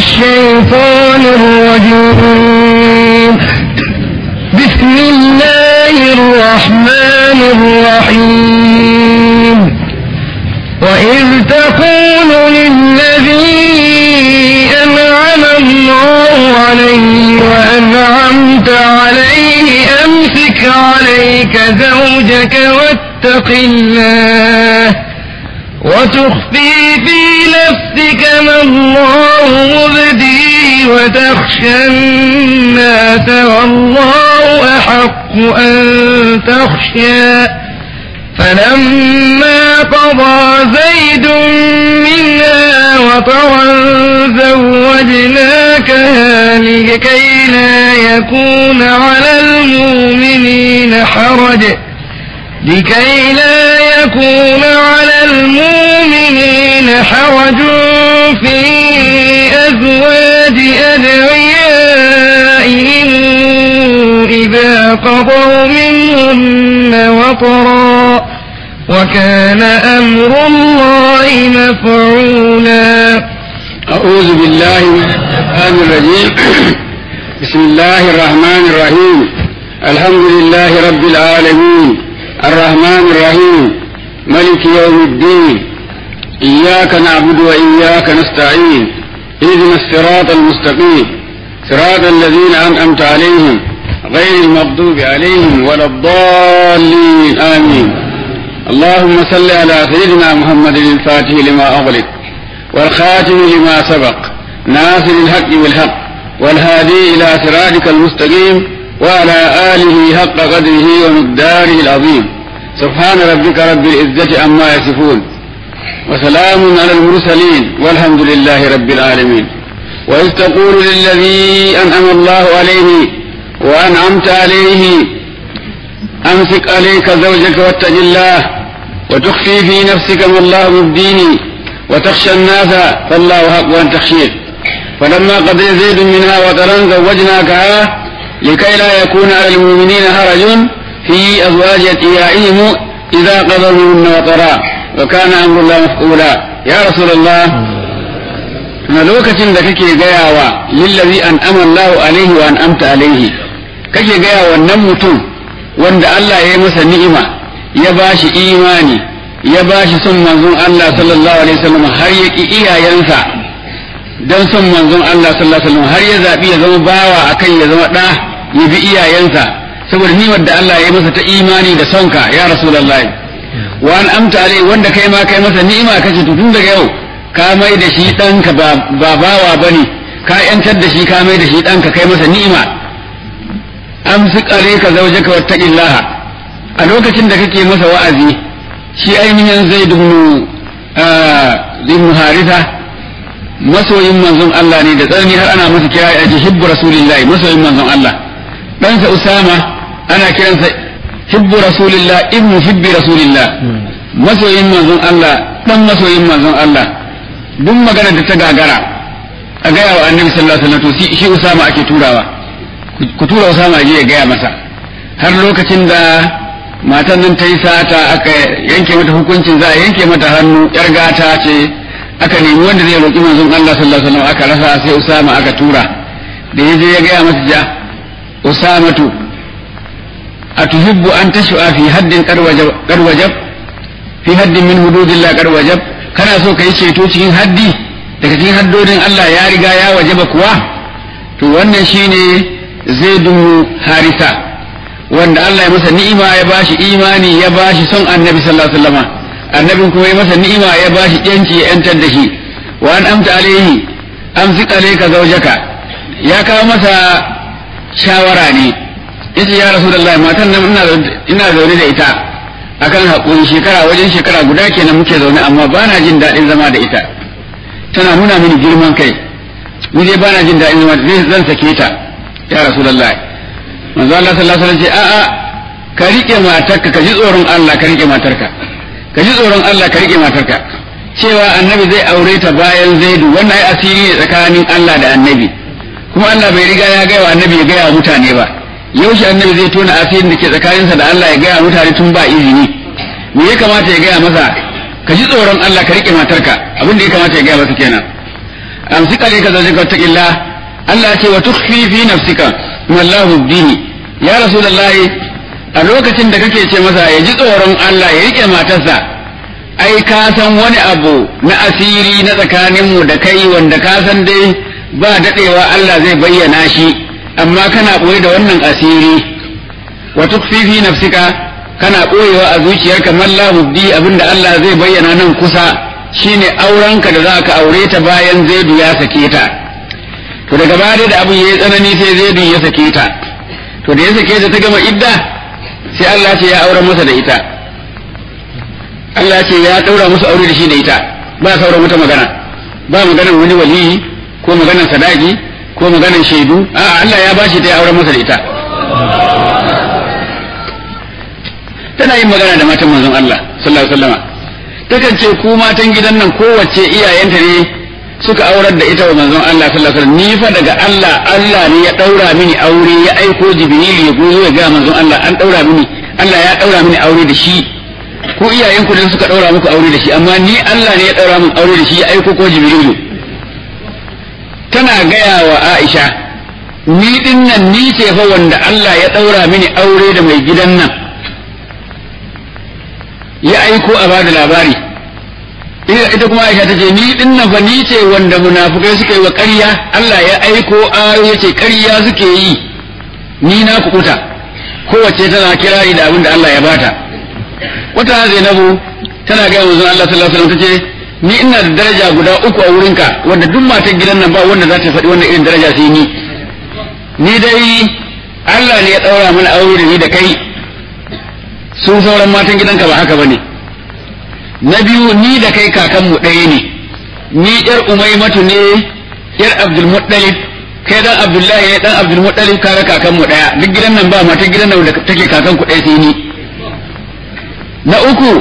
الشيطان الرجيم بسم الله الرحمن الرحيم وإذ تقول للذي أنعم الله عليه وأنعمت عليه أمسك عليك زوجك واتق الله وتخفي في نفسك ما الله مبديه وتخشى الناس والله أحق أن تخشى فلما قضى زيد منها وطرا زوجناكها لكي لا يكون على المؤمنين حرج لكي لا يكون على المؤمنين حرج في أزواج أدعيائهم إذا قضوا منهن وطرا وكان أمر الله مفعولا أعوذ بالله من الشيطان الرجيم بسم الله الرحمن الرحيم الحمد لله رب العالمين الرحمن الرحيم ملك يوم الدين إياك نعبد وإياك نستعين اهدنا الصراط المستقيم صراط الذين أنعمت عليهم غير المغضوب عليهم ولا الضالين آمين اللهم صل على سيدنا محمد الفاتح لما أغلق والخاتم لما سبق ناصر الحق بالحق والهادي إلى صراطك المستقيم وعلى آله حق قدره ومقداره العظيم سبحان ربك رب العزة عما يصفون وسلام على المرسلين والحمد لله رب العالمين وإذ تقول للذي أنعم الله عليه وأنعمت عليه أمسك عليك زوجك واتق الله وتخفي في نفسك ما الله مبديه وتخشى الناس فالله حق أن تخشيه فلما قضي زيد منها وطرا زوجناكها لكي لا يكون على المؤمنين حرج في أزواج أدعيائهم إذا قضوا منهن وطرا وكان أمر الله مفعولا يا رسول الله na lokacin da kake gayawa lillazi an amallahu alaihi wa an amta alaihi kake gaya wannan mutum wanda Allah ya yi masa ni'ima ya ba shi imani ya ba shi son manzon Allah sallallahu alaihi wasallam har ya ki iyayensa dan son manzon Allah sallallahu alaihi wasallam har ya zabi ya zama bawa akan ya zama da ya bi iyayensa saboda ni'imar da Allah ya yi masa ta imani da sonka ya rasulullahi wa an amta alaihi wanda kai ma kai masa ni'ima kace to tun daga yau ka mai da shi ɗanka ba bawa ba ne ka ‘yantar da shi ka mai da shi ɗanka kai masa ni'ima an fi ƙare ka zauje ka wattaƙillaha a lokacin da kake masa wa'azi shi ainihin zai dumnu harisa masoyin manzon Allah ne da tsarni har ana masa kira a hibbu rasulillahi masoyin manzon Allah ɗansa usama ana kiransa hibbu rasulillah ibnu hibbi rasulillah masoyin manzon Allah ɗan masoyin manzon Allah duk magana da ta gagara a gaya wa annabi sallallahu alaihi wasallam to shi Usama ake turawa ku tura Usama je ya gaya masa har lokacin da matan nan ta yi sata aka yanke mata hukuncin za a yanke mata hannu yar gata ce aka nemi wanda zai roƙi manzon Allah sallallahu alaihi wasallam aka rasa sai Usama aka tura da yaje ya gaya masa ja Usamatu atuhibbu an tashua fi haddin qad wajab fi haddin min hududillah qad wajab kana so ka yi ceto cikin haddi daga cikin haddodin Allah ya riga ya wajaba kuwa to wannan shine zaidu harisa wanda Allah ya masa ni'ima ya bashi imani ya bashi son annabi sallallahu alaihi wasallam annabin kuma ya masa ni'ima ya bashi yanci ya yantar da shi wa an amta alaihi amsik alayka zawjaka ya kawo masa shawara ne yace ya rasulullahi matan nan ina ina zaune da ita akan haƙuri shekara wajen shekara guda kenan muke zaune amma ba na jin daɗin zama da ita tana nuna mini girman kai ni dai ba na jin daɗin zama zai zan sake ta ya rasulullahi manzo Allah sallallahu alaihi wasallam ce a'a ka rike matarka ka ji tsoron Allah ka rike matarka ka ji tsoron Allah ka rike matarka cewa annabi zai aure ta bayan zaidu wannan ai asiri ne tsakanin Allah da annabi kuma Allah bai riga ya gaya wa annabi ya gaya wa mutane ba yaushe annabi zai tona asirin da ke tsakaninsa da Allah ya gaya mutane tun ba izini me ya kamata ya gaya masa ka ji tsoron Allah ka rike matarka abin da ya kamata ya gaya masa kenan amsik alayka zawjaka wattaqillah Allah ce wa tukhfi fi nafsika wallahu bihi ya rasulullahi a lokacin da kake ce masa ya ji tsoron Allah ya rike matarsa ai ka san wani abu na asiri na tsakaninmu da kai wanda ka san dai ba daɗewa Allah zai bayyana shi amma kana ɓoye da wannan asiri wa tukfi fi nafsika kana ɓoyewa a zuciyarka man la mubdi abinda Allah zai bayyana nan kusa shine aurenka da za ka aure ta bayan zaidu ya sake ta to daga baya da abin yayi tsanani sai zaidu ya sake ta to da ya sake ta ta gama idda sai Allah ce ya aure masa da ita Allah ce ya daura musu aure da shi da ita ba sauran wata magana ba maganar wani waliyi ko maganar sadaki ko maganar shaidu a Allah ya bashi ta ya aure masa da ita tana yin magana da matan manzon Allah sallallahu alaihi wasallam takan ce ku matan gidan nan kowace iyayenta ne suka aurar da ita wa manzon Allah sallallahu alaihi wasallam ni fa daga Allah Allah ne ya daura mini aure ya aiko Jibril ya gozo ya ga manzon Allah an daura mini Allah ya daura mini aure da shi ko iyayen ku ne suka daura muku aure da shi amma ni Allah ne ya daura min aure da shi ya aiko ko Jibril tana gaya wa Aisha ni din nan ni ce fa wanda Allah ya daura mini aure da mai gidan nan ya aiko a bada labari ita kuma Aisha ta ce ni din nan fa ni ce wanda munafukai suka yi wa ƙarya Allah ya aiko ayo ce ƙarya suke yi ni na kukuta kowace tana kirari da abin da Allah ya bata wata Zainabu tana ga manzon Allah sallallahu alaihi wasallam tace ni ina da daraja guda uku a wurinka wanda duk matan gidan nan ba wanda za ta faɗi wannan irin daraja sai ni ni dai Allah ne ya ɗaura mana aure da ni da kai su sauran matan gidanka ba haka bane na biyu ni da kai kakanmu ɗaya ne ni ƴar umaimatu ne ƴar abdul muttalib kai dan abdullahi ne dan abdul muttalib kare kakanmu ɗaya duk gidan nan ba matan gidan nan da take kakanku ɗaya sai ni na uku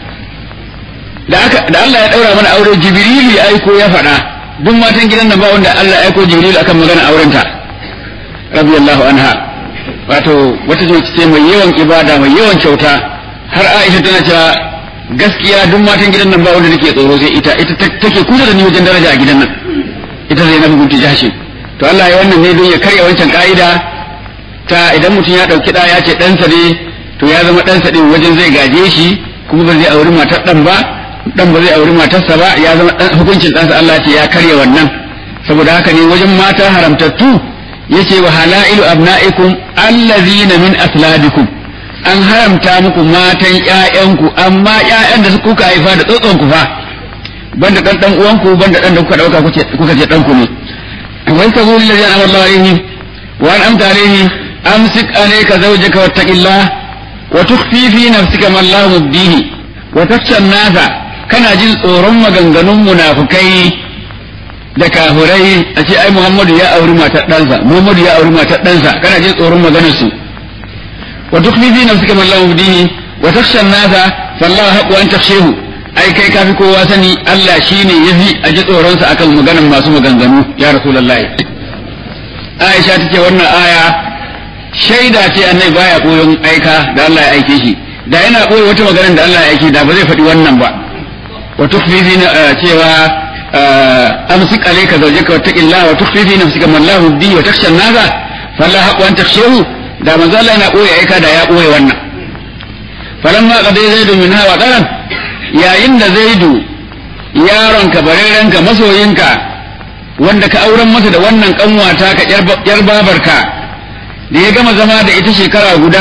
da aka da Allah ya daura mana aure jibrilu ya aiko ya faɗa duk matan gidan nan ba wanda Allah ya aiko jibrilu akan magana aurenta radiyallahu anha wato wata ce mai yawan ibada mai yawan kyauta har Aisha tana cewa gaskiya duk matan gidan nan ba wanda nake tsoro sai ita ita take kusa da ni wajen daraja a gidan nan ita Zainab binti Jahsh to Allah ya wannan ne don ya karya wancan ka'ida ta idan mutum ya dauki da ya ce ɗansa ne to ya zama ɗansa ɗin wajen zai gaje shi kuma ba zai auri matar ɗan ba ɗan ba zai auri matarsa ba ya zama hukuncin ɗansa Allah ce ya karya wannan saboda haka ne wajen mata haramtattu yace wa halailu abna'ikum allazina min aslabikum an haramta muku matan ƴaƴanku amma ƴaƴan da kuka haifa da tsotson ku fa banda dan dan uwanku banda dan da kuka dauka kuke kuka ce dan ku ne wai ka zuri ladina amalla alaihi wa an amta alaihi amsik alayka zawjaka wattaqillah wa tukhfi fi nafsika ma Allah mubdihi wa takhsha nasa kana jin tsoron maganganun munafukai da kafirai a ce ai Muhammadu ya auri matar ɗansa Muhammadu ya auri matar ɗansa kana jin tsoron maganar su wa tukhfi fi nafsika ma Allah mubdihi wa takhsha nasa fallahu haqqu an takhshahu ai kai kafi kowa sani Allah shine yafi a ji tsoron sa akan maganar masu maganganu ya rasulullahi Aisha tace wannan aya shaida ce annabi baya koyon aika da Allah ya aike shi da yana koyi wata maganar da Allah ya aike da ba zai faɗi wannan ba wa tukhfi fi cewa amsik alayka zawjaka wa taqillah wa tukhfi fi nafsika man la yubdi wa takhsha an-nasa fala haqu an takhshahu da manzo Allah yana koyi aika da ya koyi wannan falamma qada zaidu minha wa qaran yayin da zaidu yaronka barerenka masoyinka wanda ka auren masa da wannan kanwata ka yar babarka da ya gama zama da ita shekara guda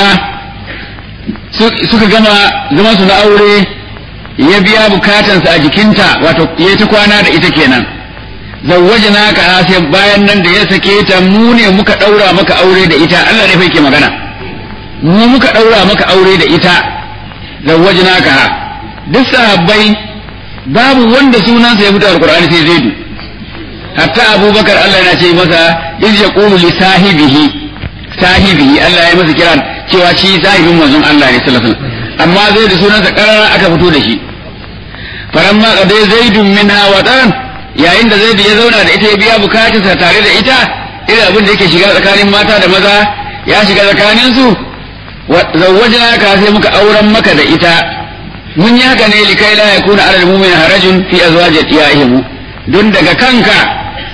suka gama zama su na aure ya biya bukatansa a jikinta wato ya ta kwana da ita kenan zawwajna ka sai bayan nan da ya sake ta mu ne muka daura maka aure da ita Allah ne fa yake magana mu muka daura maka aure da ita zawwajna ka duk sahabbai babu wanda sunansa ya fito alqur'ani sai zaidu hatta abubakar Allah yana ce masa iz yaqulu li sahibihi sahibihi Allah ya masa kiran cewa shi sahibin manzon Allah ne sallallahu alaihi wasallam amma zai da sunansa karara aka fito da shi faramma qadai zaidun minha wa dan yayin da zaidu ya zauna da ita ya biya bukatunsa tare da ita irin abin da yake shiga tsakanin mata da maza ya shiga tsakanin su zawwajna ka sai muka auren maka da ita mun yi haka ne likai la yakuna ala mu'min harajun fi azwaji iyahim don daga kanka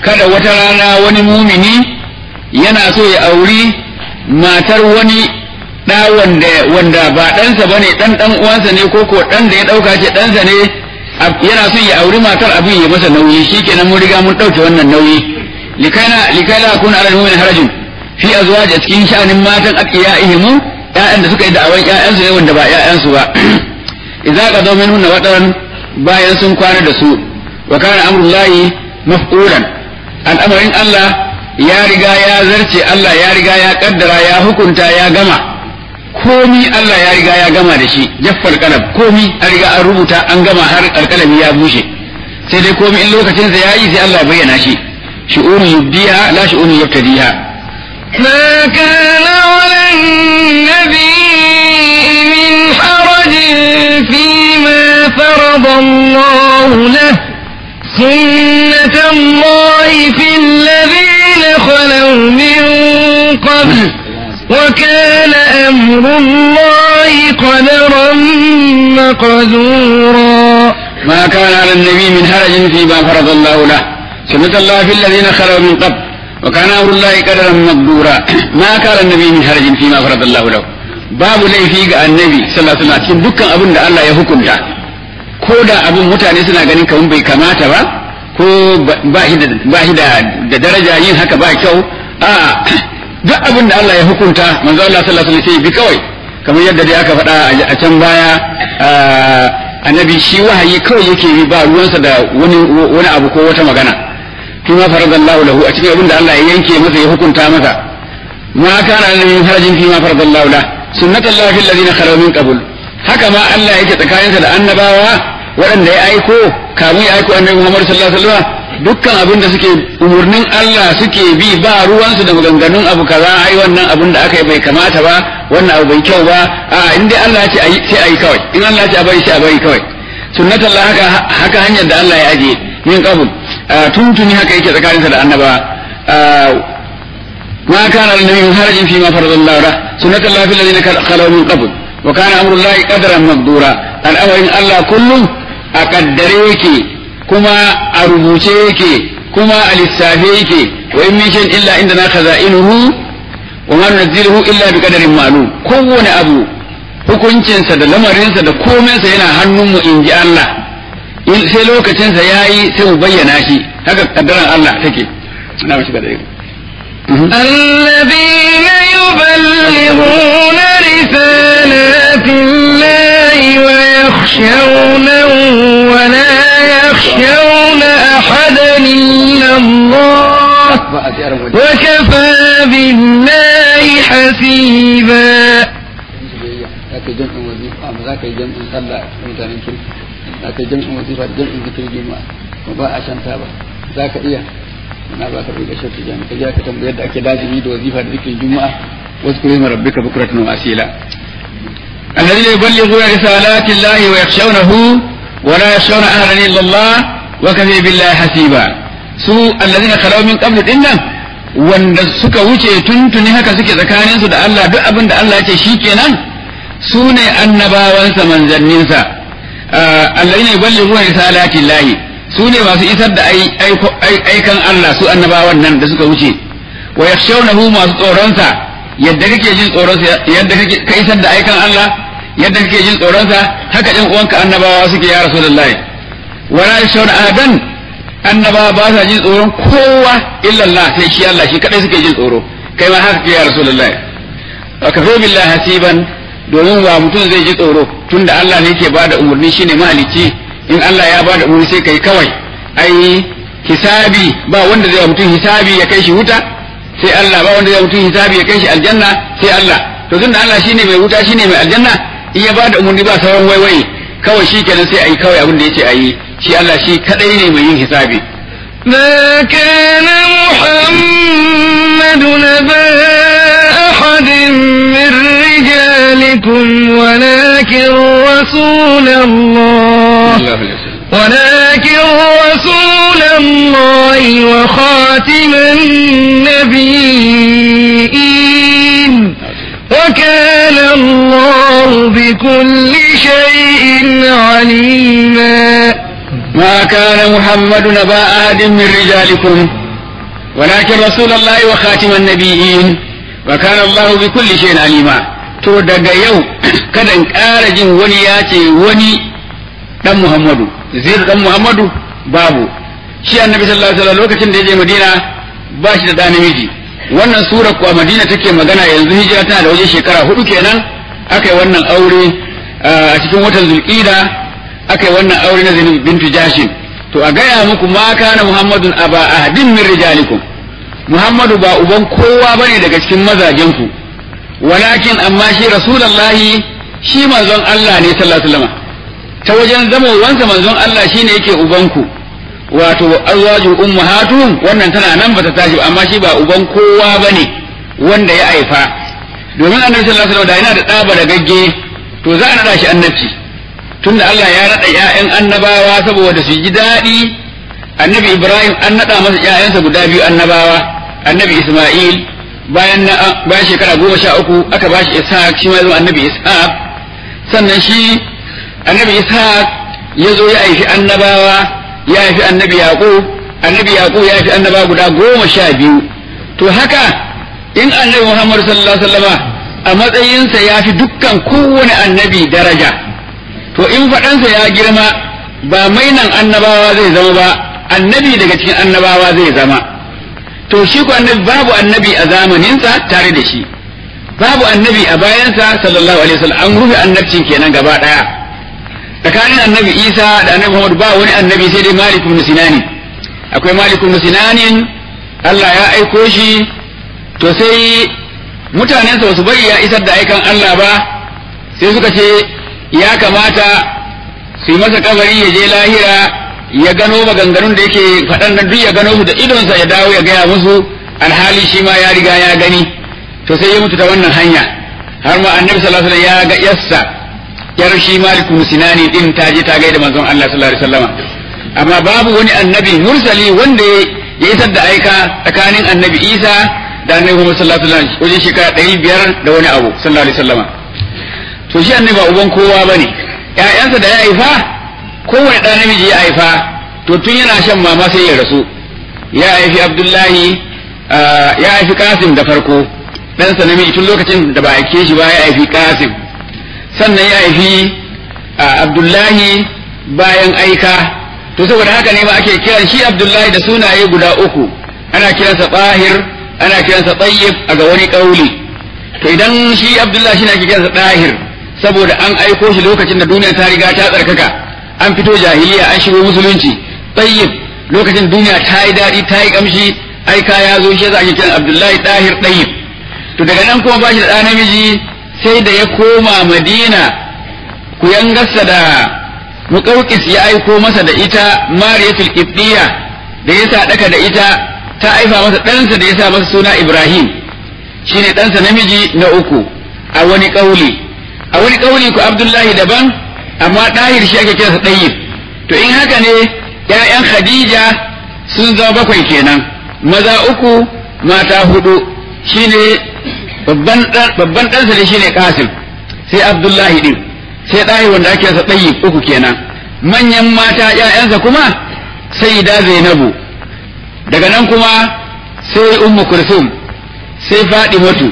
kada wata rana wani mumini yana so ya auri matar wani ɗa wanda wanda ba ɗansa bane ɗan ɗan uwansa ne ko ko ɗan da ya ɗauka ce ɗansa ne yana son ya auri matar abin ya masa nauyi shikenan mun riga mun ɗauke wannan nauyi likaina likaina kuna ala mu'min harajun fi azwaj a cikin sha'anin matan aqiyaihim ƴaƴan da suka yi da'awar ƴaƴansu ne wanda ba ƴaƴansu ba idza qadaw minhunna wataran bayan sun kwana da su wa kana amrullahi maf'ulan al'amarin Allah ya riga ya zarce Allah ya riga ya kaddara ya hukunta ya gama komi Allah ya riga ya gama da shi jaffal kalam komi an riga an rubuta an gama har alkalami ya bushe sai dai komi in lokacin sa yayi sai Allah ya bayyana shi shu'unu yubdiha la shu'unu yabtadiha ما كان على النبي من حرج فيما فرض الله له سنة الله في الذين خلوا من قبل وكان أمر الله قدرا مقدورا ما كان على النبي من حرج فيما فرض الله له سنة الله في الذين خلوا من قبل وكان أمر الله قدرا مقدورا ما كان النبي من حرج فيما فرض الله له babu laifi ga annabi sallallahu alaihi wasallam cikin dukkan abin da Allah ya hukunta ko da abin mutane suna ganin kamar bai kamata ba ko ba shi da ba shi da da daraja yin haka ba kyau a duk abin da Allah ya hukunta manzo Allah sallallahu alaihi wasallam sai bi kawai kamar yadda dai aka faɗa a can baya annabi shi wahayi kawai yake yi ba ruwansa da wani wani abu ko wata magana kuma faradallahu lahu a cikin abin da Allah ya yanke masa ya hukunta masa ma kana min harajin fi ma faradallahu lahu sunnatullahi fil ladina khalaw min qabl haka ma Allah yake tsakaninsa da annabawa waɗanda ya aiko kamun ya aiko annabi Muhammad sallallahu alaihi wasallam dukkan abin da suke umurnin Allah suke bi ba ruwansu da maganganun abu kaza ai wannan abin da aka yi bai kamata ba wannan abu bai kyau ba a in dai Allah ya ce ayi sai ayi kawai in Allah ya ce a bari sai a bari kawai sunnatullahi haka haka hanyar da Allah ya aje min qabl tuntuni haka yake tsakaninsa da annabawa ما كان للنبي من حرج فيما فرض الله له سنة الله في الذين خلوا من قبل وكان أمر الله قدرا مقدورا الأمر إن الله كله أقدريك كما أربوتيك كما ألسافيك وإن من شيء إلا عندنا خزائنه وما ننزله إلا بقدر معلوم كون أبو hukuncinsa da lamarinsa da komensa yana hannunmu in ji Allah in sai lokacinsa ya yi sai mu bayyana shi haka kaddaran Allah take na mashi kadari الذين يبلغون رسالات الله ويخشونه ولا يخشون أحدا إلا الله وكفى بالله حسيبا zaka yi jam'in wazifa ba za ka yi jam'in sallah mutanen kirki za ka yi jam'in wazifa da jam'in zikirin juma'a ba a shanta ba za ka iya na ba ka riga shakku jami ka je ka tambaye yadda ake lazimi da wazifa da zikirin juma'a wasu kuma rabbika bukratan wa asila الذين يبلغون رسالات الله ويخشونه ولا يخشون أحدا إلا الله وكفي بالله حسيبا su الذين خلوا من قبل dinnan wanda suka wuce tuntuni haka suke tsakaninsu da Allah duk abin da Allah ya ce shikenan su ne annabawansa manzanninsa alladhina yuballighuna risalati llahi su ne masu isar da aikan Allah su annabawan nan da suka wuce wa yakhshawnahu masu tsoronsa yadda kake jin tsoronsa yadda kake ka isar da aikan Allah yadda kake jin tsoronsa haka ɗan uwanka annabawa suke ya rasulullahi wala yakhshawna ahadan annabawa ba sa jin tsoron kowa illa Allah sai shi Allah shi kadai suke jin tsoro kai ma haka ya rasulullahi wa kafa billahi hasiban domin ba mutum zai ji tsoro tunda Allah ne ke bada umarni shine mahalicci in Allah ya bada umarni sai kai kawai ai hisabi ba wanda zai mutum hisabi ya kai shi wuta sai Allah ba wanda zai mutum hisabi ya kai shi aljanna sai Allah to tunda Allah shine mai wuta shine mai aljanna in ya bada umarni ba sauran waiwai kawai shi kenan sai ayi kawai abin da yace ayi shi Allah shi kadai ne mai yin hisabi ما كان محمد نبا أحد من رجالكم ولكن رسول الله ولكن رسول الله وخاتم النبيين وكان الله بكل شيء عليما ما كان محمد نبا أحد من رجالكم walakin rasulullahi wa khatiman nabiyyin wa kana Allah bi kulli shay'in alima to daga yau kada in ƙara jin wani ya ce wani dan Muhammadu zai dan Muhammadu babu shi annabi sallallahu alaihi wasallam lokacin da ya je Madina ba shi da ɗa namiji wannan sura ko a Madina take magana yanzu hijira tana da wajen shekara hudu kenan aka yi wannan aure a cikin watan Zulqida aka yi wannan aure na Zainab bintu Jashin to a gaya muku ma kana Muhammadun aba ahadin min rijalikum Muhammadu ba uban kowa bane daga cikin mazajen ku walakin amma shi rasulullahi shi manzon Allah ne sallallahu alaihi wasallam ta wajen zamowansa manzon Allah shine yake ubanku wato azwaju ummahatuhum wannan tana nan bata tashi amma shi ba uban kowa bane wanda ya haifa domin annabi sallallahu alaihi wasallam da yana da ɗaba da gagge to za a nada shi annabci tunda Allah ya nada ƴaƴan annabawa saboda su ji daɗi annabi Ibrahim an nada masa ƴaƴansa guda biyu annabawa annabi Isma'il bayan na bayan shekara goma sha uku aka bashi Ishaq shi ma zama annabi Ishaq sannan shi annabi Ishaq ya zo ya haifi annabawa ya haifi annabi Yaqub annabi Yaqub ya haifi annabawa guda goma sha biyu to haka in annabi Muhammad sallallahu alaihi wasallama a matsayinsa ya fi dukkan kowane annabi daraja to in faɗansa ya girma ba mainan annabawa zai zama ba annabi daga cikin annabawa zai zama to shi ko annabi babu annabi a zamaninsa tare da shi babu annabi a bayansa sallallahu alaihi wasallam an rufe annabcin kenan gaba daya tsakanin annabi isa da annabi muhammad ba wani annabi sai dai malik ibn sinani akwai malik ibn sinanin Allah ya aiko shi to sai mutanensa ba su bari ya isar da aikan Allah ba sai suka ce ya kamata su yi masa kabari ya je lahira ya gano maganganun da yake faɗan nan duk ya gano su da idonsa ya dawo ya gaya musu alhali shi ma ya riga ya gani to sai ya mutu ta wannan hanya har ma annabi sallallahu alaihi wasallam ya ga yassa yar shi malikum sinani din ta je ta gaida manzon Allah sallallahu alaihi wasallam amma babu wani annabi mursali wanda ya isar da aika tsakanin annabi Isa da annabi Muhammad sallallahu alaihi wasallam wajen shekara ɗari biyar da wani abu sallallahu alaihi wasallam to shi annabi ba uban kowa bane ƴaƴansa da ya haifa kowane ɗan namiji ya haifa to tun yana shan mama sai ya rasu ya haifi Abdullahi ya haifi Kasim da farko ɗansa namiji tun lokacin da ba a aike shi ba ya haifi Kasim sannan ya haifi Abdullahi bayan aika to saboda haka ne ma ake kiran shi Abdullahi da sunaye guda uku ana kiransa Tahir ana kiransa Tayyib a ga wani kauli to idan shi Abdullahi shi ne ake kiransa Tahir saboda an aiko shi lokacin da duniya ta riga ta tsarkaka an fito jahiliya an shigo musulunci Tayyib lokacin duniya ta yi daɗi ta yi kamshi aika ya zo shi za ake kiran Abdullahi Tahir Tayyib to daga nan kuma ba shi da ɗa namiji sai da ya koma Madina ku yangarsa da muƙauƙis ya aiko masa da ita mariyatul qibtiyya da ya sadaka da ita ta aifa masa ɗansa da ya sa masa suna ibrahim shine ɗansa namiji na uku a wani ƙauli a wani ƙauli ku abdullahi daban amma ɗahir shi ake kiransa ɗayyib to in haka ne ƴaƴan khadija sun zama bakwai kenan maza uku mata hudu shine babban ɗansa ne shine kasim sai abdullahi din sai ɗahi wanda ake sa ɗayi uku kenan manyan mata ‘ya'yansa kuma sai da zainabu daga nan kuma sai ummu kursum sai fadimatu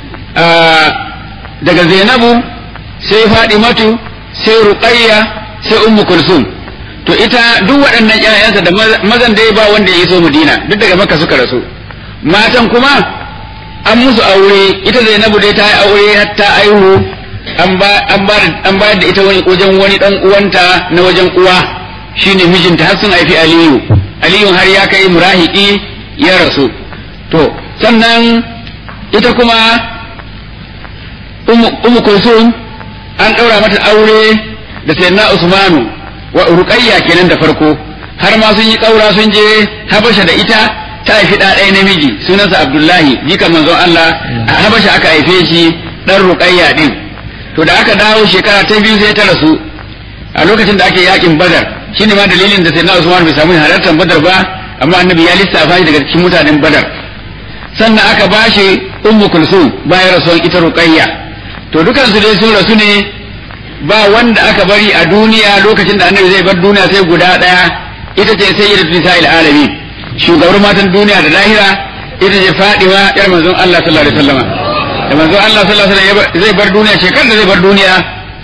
daga zainabu sai fadimatu sai ruqayya sai ummu kursum to ita duk waɗannan ‘ya'yansa da mazan dai ba wanda ya iso madina duk daga maka suka rasu matan kuma an musu aure ita zainabu dai ta yi aure har ta aihu an bayar da ita wajen wani dan uwanta na wajen uwa shine mijinta har sun haifi aliyu aliyu har ya kai murahiki ya rasu to sannan ita kuma umu kulsum an ɗaura mata aure da sayyidina usmanu wa ruqayya kenan da farko har ma sun yi ƙaura sun je habasha da ita ta haifi ɗa ɗaya namiji sunansa abdullahi jikan manzon allah a habasha aka haife shi ɗan ruqayya din to da aka dawo shekara ta biyu sai ta rasu a lokacin da ake yakin badar shine ma dalilin da sai na Usman bai samu halartar badar ba amma annabi ya lissafa shi daga cikin mutanen badar sannan aka bashi ummu kulsum bayan rasuwar ita ruqayya to dukan su dai sun rasu ne ba wanda aka bari a duniya lokacin da annabi zai bar duniya sai guda daya ita ce sayyidatu nisa'il alamin shugabar matan duniya da lahira ita ce Fadima yar manzon Allah sallallahu alaihi wasallam da manzon Allah sallallahu alaihi wasallam zai bar duniya shekarar da zai bar duniya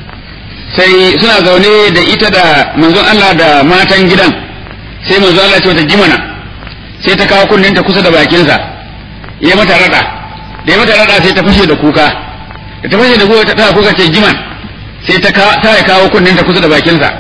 sai suna zaune da ita da manzon Allah da matan gidan sai manzon Allah ya ce mata jimana sai ta kawo kunninta kusa da bakinsa ya mata rada da ya mata rada sai ta fashe da kuka da ta fashe da kuka ta kuka ce jiman sai ta ta ya kawo kunninta kusa da bakinsa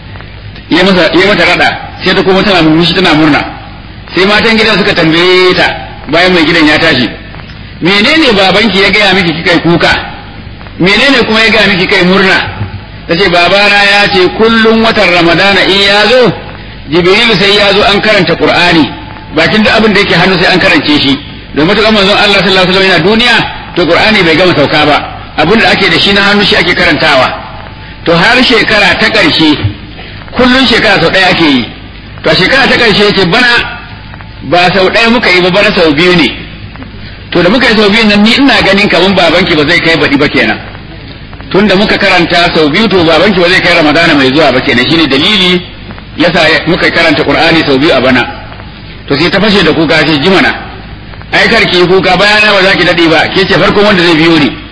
ya masa ya mata rada sai ta kuma tana murmushi tana murna sai matan gidan suka tambaye ta bayan mai gidan ya tashi menene babanki ya gaya miki kika kuka menene kuma ya gaya miki kai murna tace babana ya ce kullum watan ramadana in ya zo jibrilu sai ya zo an karanta qur'ani bakin duk abin da yake hannu sai an karance shi domin matuƙar manzon Allah sallallahu alaihi wasallam yana duniya to qur'ani bai gama sauka ba abin da ake da shi na hannu shi ake karantawa to har shekara ta ƙarshe kullun shekara sau ɗaya ake yi to a shekara ta ƙarshe ce bana ba sau ɗaya muka yi ba bana sau biyu ne to da muka yi sau biyu nan ni ina ganin kaman babanki ba zai kai baɗi ba kenan tun da muka karanta sau biyu to babanki ba zai kai ramadana mai zuwa ba kenan shine dalili yasa muka karanta qur'ani sau biyu a bana to sai ta fashe da kuka ce jimana ai karki kuka bayana ba za ki dade ba ke ce farkon wanda zai biyo ni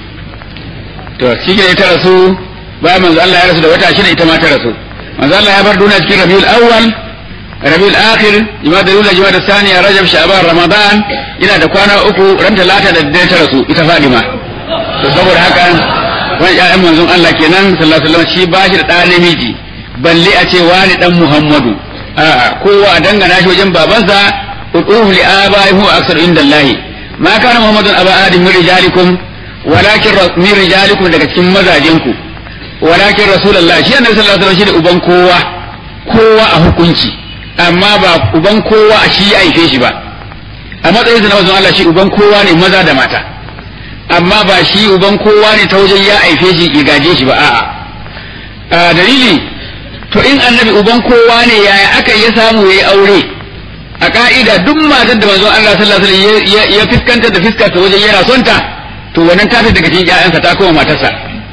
to shi ne ta rasu bayan manzo Allah ya rasu da wata shida ita ma ta rasu manzo Allah ya bar duniya cikin Rabiul Awwal Rabiul Akhir Jumada Ula Jumada Saniya Rajab Sha'ban Ramadan ina da kwana uku ran talata da dare ta rasu ita Fadima to saboda haka wani ƴaƴan manzon Allah kenan sallallahu alaihi wasallam shi ba shi da ɗa namiji balle a ce wani dan Muhammadu a'a kowa a dangana shi wajen babansa ud'uhu li abaihi wa aksar inda Allah ma kana Muhammadun aba adam min rijalikum walakin min rijalikum daga cikin mazajenku walakin rasulullah shi annabi sallallahu alaihi wasallam shi da uban kowa kowa a hukunci amma ba uban kowa a shi ya aife shi ba a matsayin sa na wajen Allah shi uban kowa ne maza da mata amma ba shi uban kowa ne ta wajen ya aife shi ya gaje shi ba a'a dalili to in annabi uban kowa ne yaya aka ya samu yayi aure a ka'ida duk matar da manzon Allah sallallahu alaihi wasallam ya fiskanta da fiskar ta wajen yana son ta to wannan ta fita daga cikin ƴaƴansa ta koma matarsa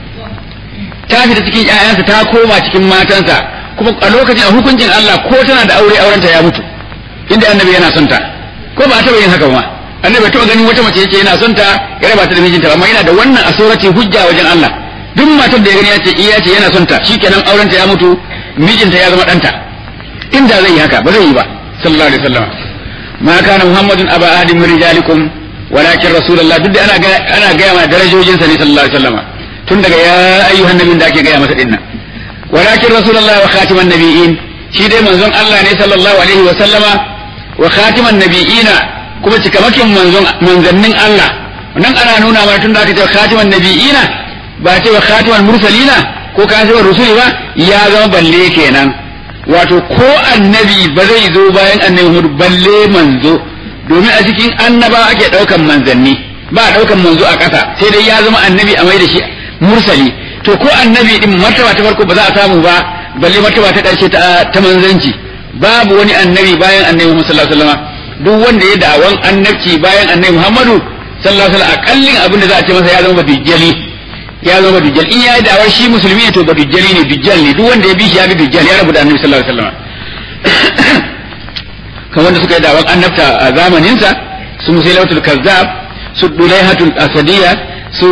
ta fita cikin ƴaƴansa ta koma cikin matansa kuma a lokacin a hukuncin Allah ko tana da aure aurenta ya mutu inda annabi yana son ta ko ba a taɓa yin haka ba annabi bai taɓa ganin wata mace yace yana son ta ya raba ta da mijinta amma yana da wannan asurati hujja wajen Allah duk matar da ya gani ya ce iya ce yana son ta shikenan aurenta ya mutu mijinta ya zama ɗanta inda zai yi haka ba zai yi ba sallallahu alaihi wasallam ma kana muhammadun aba ahadin min rijalikum walakin rasulullah duk da ana ga ana ga ma darajojin sa ne sallallahu alaihi wasallam tun daga ya ayyuhan nabiyyin da ake ga masa dinnan walakin rasulullah wa khatiman nabiyyin shi dai manzon Allah ne sallallahu alaihi wasallama wa khatiman nabiyina kuma cikamakin manzon manzannin Allah nan ana nuna mana tun da aka ce khatiman nabiyina ba ce wa khatiman mursalina ko ka sai rusuli ba ya zama balle kenan wato ko annabi ba zai zo bayan annabi Muhammad balle manzo domin a cikin annaba ake daukan manzanni ba a daukan manzo a ƙasa sai dai ya zama annabi a mai da shi mursali to ko annabi din martaba ta farko ba za a samu ba balle martaba ta ƙarshe ta ta manzanci babu wani annabi bayan annabi Muhammad sallallahu alaihi wasallam duk wanda ya da'awan annabci bayan annabi Muhammadu sallallahu alaihi wasallam akallin abin da za a ce masa ya zama bijjali ya zama dujjal in yayi da'awar shi musulmi ne to ba dujjali ne dujjal ne duk wanda ya bi shi ya bi dujjal ya rabu da annabi sallallahu alaihi wasallam kan wanda suka yi da'awar annabta a zamanin sa su musailamatul kazzab su dulaihatul asadiyya su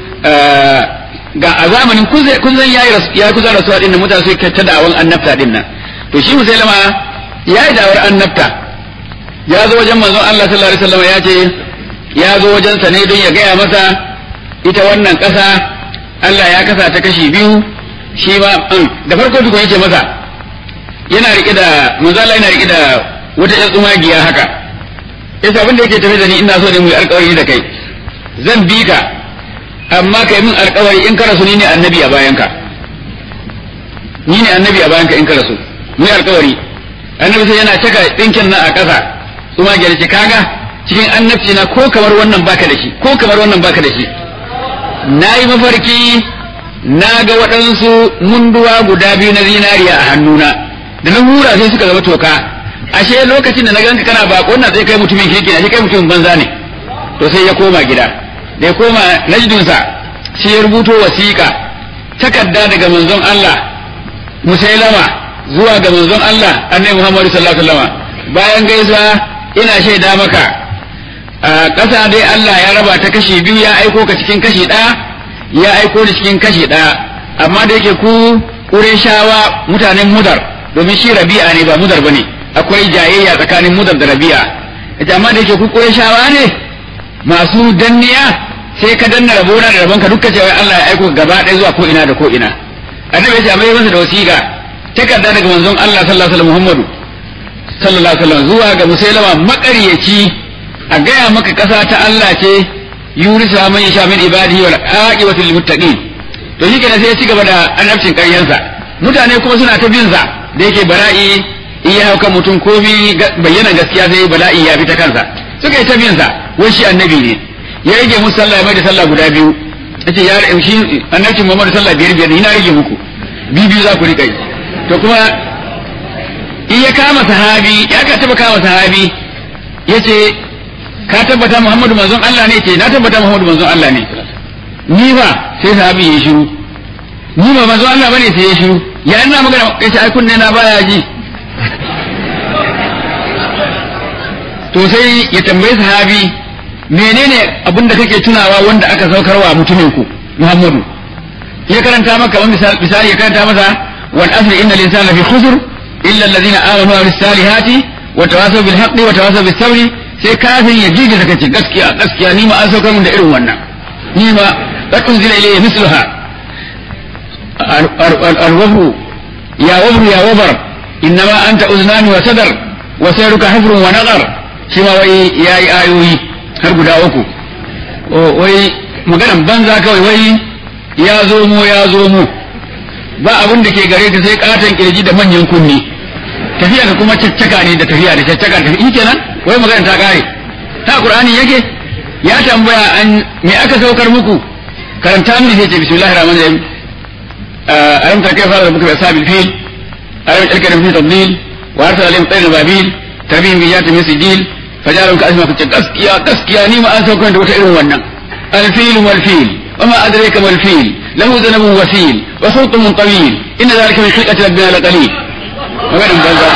ga a zamanin kun zan yayi ya kuza rasuwa din nan mutane suka ta da'awar annabta din nan to shi musailama yayi da'awar annabta ya zo wajen manzon Allah sallallahu alaihi wasallam ya ce ya zo wajen sa ne don ya gaya masa ita wannan ƙasa Allah ya kasa ta kashi biyu shi ma da farko tukun yace masa yana rike da manzo Allah yana rike da wata ƴan tsumagiya haka yace abin da yake tafe da ni ina so ne mu yi alƙawari da kai zan bi ka amma kai min alƙawari in ka rasu ni ne annabi a bayan ka ni ne annabi a bayan ka in ka rasu mu yi alƙawari annabi sai yana caka ɗinkin nan a ƙasa tsumagiyar ce kaga cikin annabci na ko kamar wannan baka da shi ko kamar wannan baka da shi na yi mafarki na ga waɗansu munduwa guda biyu na zinariya a hannuna da na hura sai suka zama toka ashe lokacin da na ganka kana bako na sai kai mutumin kirki ashe kai mutumin banza ne to sai ya koma gida da ya koma najdinsa sai ya rubuto wasiƙa takarda daga manzon Allah musailama zuwa ga manzon Allah annabi Muhammad sallallahu alaihi wasallam bayan gaisuwa ina shaida maka a ƙasa dai Allah ya raba ta kashi biyu ya aiko ka cikin kashi ɗaya ya aiko ni cikin kashi ɗaya amma da yake ku Qurayshawa mutanen Mudar domin shi Rabi'a ne ba Mudar bane akwai jayayya tsakanin Mudar da Rabi'a ita amma da yake ku Qurayshawa ne masu danniya sai ka danna rabona da rabonka dukka cewa Allah ya aiko gaba ɗaya zuwa ko ina da ko ina annabi ya ce amma masa da wasiƙa takarda daga manzon Allah sallallahu alaihi wasallam Muhammadu sallallahu alaihi wasallam zuwa ga musailama makaryaci a gaya maka ƙasa ta Allah ce yurisa man yasha min ibadihi wal aqibatu lil muttaqin to shi kenan sai ya ci gaba da annabcin ƙaryansa mutane kuma suna ta bin sa da yake bala'i in ya hauka mutum komi bayyana gaskiya sai bala'i ya bi ta kansa suka yi ta bin sa wai shi annabi ne ya rage musu sallah mai da sallah guda biyu yace ya shi annabcin Muhammad sallah biyar biyar ni na rage muku biyu biyu za ku rika yi to kuma in ya kama sahabi ya ka taba kama sahabi yace ka tabbata Muhammadu manzon Allah ne ce na tabbata Muhammadu manzon Allah ne ni ba sai sahabi ya shiru ni ba manzon Allah bane sai ya shiru ya ina magana yace ai kunne na baya ji to sai ya tambayi sahabi menene abin da kake tunawa wanda aka saukarwa mutumin ku Muhammadu ya karanta maka wani misali ya karanta masa wal asri innal insana fi khusr illa alladhina amanu wa salihati wa tawasaw bil haqqi wa tawasaw bis sabri sai kafin ya girgiza kace gaskiya gaskiya ni ma an saukar mun da irin wannan ni ma qad unzila ilayya misluha al-wafru ya wafru ya wabar innama anta uznani wa sadar wa sayruka hafrun wa naqar shi ma wai yayi ayoyi har guda uku wai maganan banza kawai wai ya zo mu ya zo mu ba abin da ke gare ta sai katon kirji da manyan kunni tafiya ka kuma caccaka ne da tafiya da caccaka da tafiya kenan wai magana ta kare ta qur'ani yake ya tambaya an me aka saukar muku karanta mini sai ce bismillahir rahmanir rahim alam ta kaifa rabbuka bi ashabil fil alam tilka fi tadlil wa arsala alayhim tayran babil tabin bi yatin misjil fajalun ka asma kace gaskiya gaskiya ni ma an saukar da wata irin wannan الفيل والفيل وما أدريك ما الفيل له ذنب وسيل وصوت طويل إن ذلك من خلقة ربنا لقليل maganan banza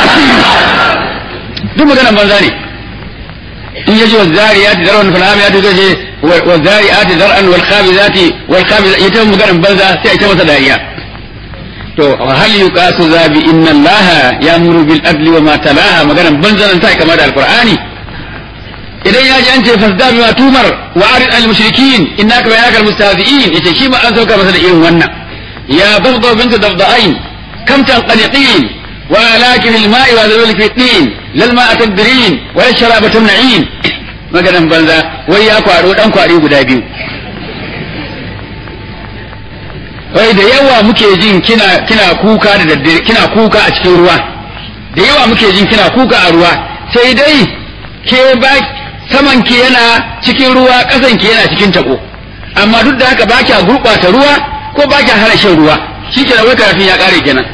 duk maganan banza ne in yaji wazariyati zarwan fil amiyati zai ce wazariyati zar'an wal khabizati wal khabizati ita maganan banza sai ita masa dariya to hal yuqasu za bi inna allaha ya'muru bil adli wa ma talaha maganan banza nan ta kama da alqur'ani idan ya ji an ce fasda bima tumar wa arid al mushrikin innaka bayanaka al mustahzi'in yace shi ma an sauka masa da irin wannan ya baghdha bint dabda'ain kam tanqaliqin wa alaki fil ma'i wa zalul fi tin lal ma'a tadbirin wa sharaba tamna'in maganan banza wai ya kwaro dan kwari guda biyu wai da yawa muke jin kina kina kuka da daddare kina kuka a cikin ruwa da yawa muke jin kina kuka a ruwa sai dai ke ba saman ki yana cikin ruwa ƙasan ki yana cikin tako amma duk da haka ba kya gurɓata ruwa ko ba kya hana shan ruwa shi ke wai karafin ya ƙare kenan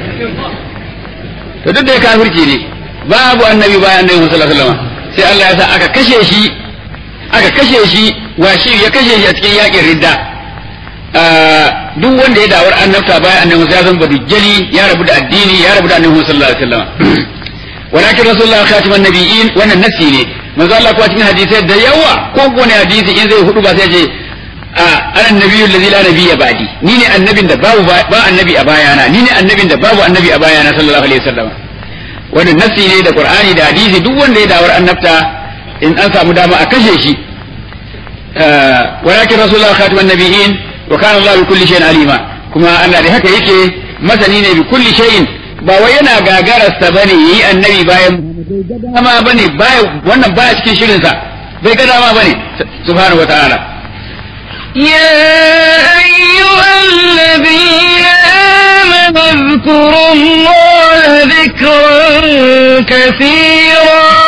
to duk da ya kafirci ne babu annabi bayan annabi sallallahu alaihi wasallam sai Allah ya sa aka kashe shi aka kashe shi washi ya kashe shi a cikin yakin ridda duk wanda ya dawar annabta bayan annabi ya zama badujjali ya rabu da addini ya rabu da annabi sallallahu alaihi wasallam walakin rasulullah khatiman nabiyyin wannan nasi ne manzo Allah kuwa cikin hadisai da yawa ko wani hadisi in zai hudu ba sai ce a ana nabiyyu allazi la nabiyya ba'di ni ne annabin da babu ba annabi a bayana ni ne annabin da babu annabi a bayana sallallahu alaihi wasallam wannan nasi ne da qur'ani da hadisi duk wanda ya dawar annabta in an samu dama a kashe shi walakin rasulullah khatiman nabiyyin wa kana Allah bi kulli shay'in alima kuma Allah da haka yake masani ne bi kulli shay'in ba wai yana gagararsa bane yi annabi bayan dama bane baya wannan baya cikin shirin sa bai ga dama bane subhanahu wataala يا أيها الذين آمنوا اذكروا الله ذكرا كثيرا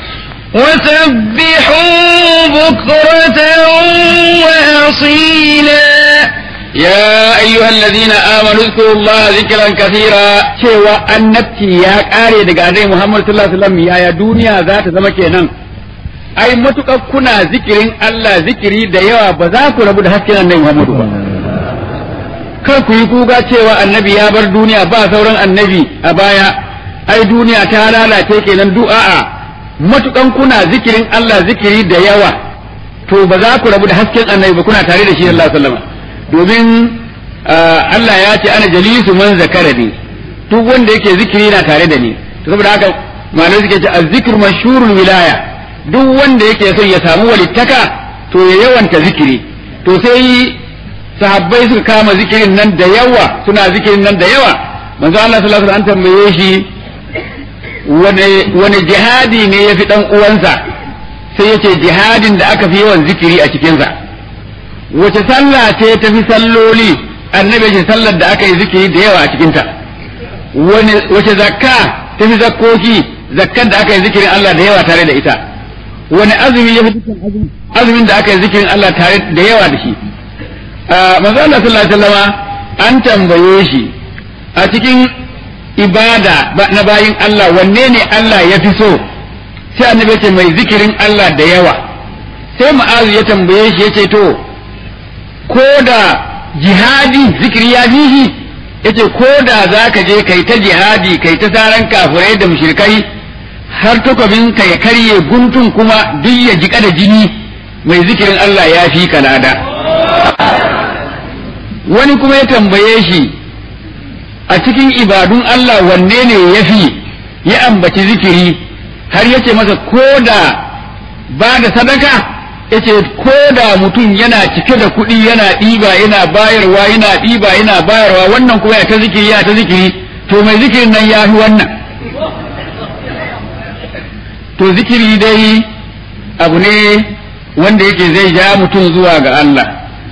وسبحوا بكرة وأصيلا يا أيها الذين آمنوا اذكروا الله ذكرا كثيرا cewa annabci ya kare daga annabi Muhammad sallallahu alaihi wasallam yaya duniya za ta zama kenan ai matukar kuna zikirin Allah zikiri da yawa ba za ku rabu da hasken annabi Muhammad ba kar ku yi kuga cewa annabi ya bar duniya ba sauran annabi a baya ai duniya ta lalace kenan du'a matukan kuna zikirin Allah zikiri da yawa to ba za ku rabu da hasken annabi ba kuna tare da shi Allah sallama domin Allah ya ce ana jalisu man zakarani duk wanda yake zikiri na tare da ni to saboda haka malamai suke ce azzikru mashhurul wilaya duk wanda yake son ya samu walittaka to ya yawanta zikiri to sai sahabbai suka kama zikirin nan da yawa suna zikirin nan da yawa manzo Allah sallallahu alaihi wasallam an tambaye shi wani jihadi ne ya fi dan uwansa sai ya ce jihadin da aka fi yawan zikiri a cikinsa wace sallah ce ta fi salloli annabi ce sallar da aka yi zikiri da yawa a cikinta wace zakka ta fi zakkoki zakkar da aka yi zikirin Allah da yawa tare da ita wani azumi ya fi dukkan azumin da aka yi zikirin Allah tare da yawa da shi manzo Allah sallallahu alaihi wasallama an tambaye shi a cikin ibada na bayin Allah wanne ne Allah ya fi so sai annabi ya ce mai zikirin Allah da yawa sai ma'azu ya tambaye shi ya ce to ko da jihadi zikiri ya fi shi ya ce ko da za ka je kai ta jihadi kai ta saran kafurai da mushrikai har takobin ka ya karye guntun kuma duk ya jika da jini mai zikirin Allah ya fi kalada wani kuma ya tambaye shi a cikin ibadun Allah wanne ne ya fi ya ambaci zikiri har yace masa ko da ba da sadaka yace ko da mutum yana cike da kuɗi yana ɗiba yana bayarwa yana ɗiba yana bayarwa wannan kuma ya ta zikiri ya ta zikiri to mai zikirin nan ya fi wannan to zikiri dai abu ne wanda yake zai ja mutum zuwa ga Allah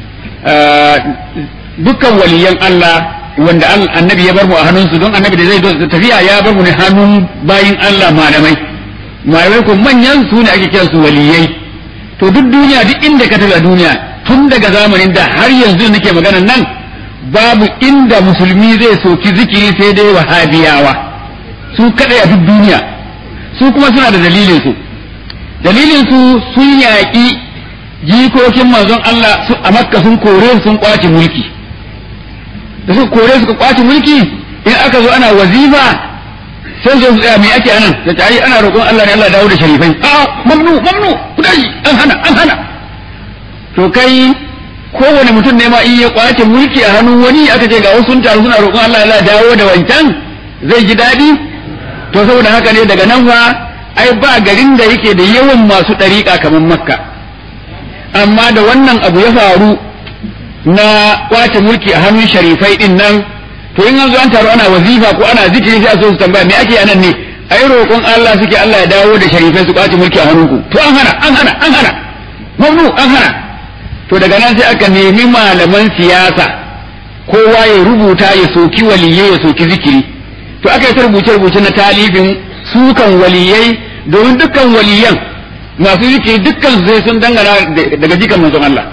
dukkan waliyan Allah wanda annabi ya bar mu a hannunsu don annabi da zai zo tafiya ya bar mu ne hannun bayin Allah malamai malamai ko manyan su ne ake kiran su waliyai to duk duniya duk inda ka tafi a duniya tun daga zamanin da har yanzu nake magana nan babu inda musulmi zai soki zikiri sai dai wahabiyawa su kadai a duk duniya su kuma suna da dalilin su dalilin su sun yaƙi jikokin manzon Allah su a makka sun kore sun kwace mulki da suka kore suka kwace mulki in aka zo ana wazifa sai zo tsaya me ake anan da ta yi ana roƙon Allah ne Allah dawo da sharifai a mamnu mamnu kudaji an hana an hana to kai kowane mutum ne ma in ya kwace mulki a hannun wani aka ce ga wasu sun taru suna roƙon Allah Allah dawo da wancan zai ji daɗi to saboda haka ne daga nan fa ai ba garin da yake da yawan masu ɗariƙa kamar makka amma da wannan abu ya faru na kwace mulki a hannun sharifai din nan to in an zo an taru ana wazifa ko ana zikiri sai a so su tambaya me ake anan ne ai roƙon Allah suke Allah ya dawo da sharifai su kwace mulki a hannunku to an hana an hana an hana mamnu an hana to daga nan sai aka nemi malaman siyasa kowa ya rubuta ya soki waliyai ya soki zikiri to aka yi rubuce rubuce na talibin sukan waliyai domin dukkan waliyan masu zikiri dukkan sai sun dangana daga jikan manzon Allah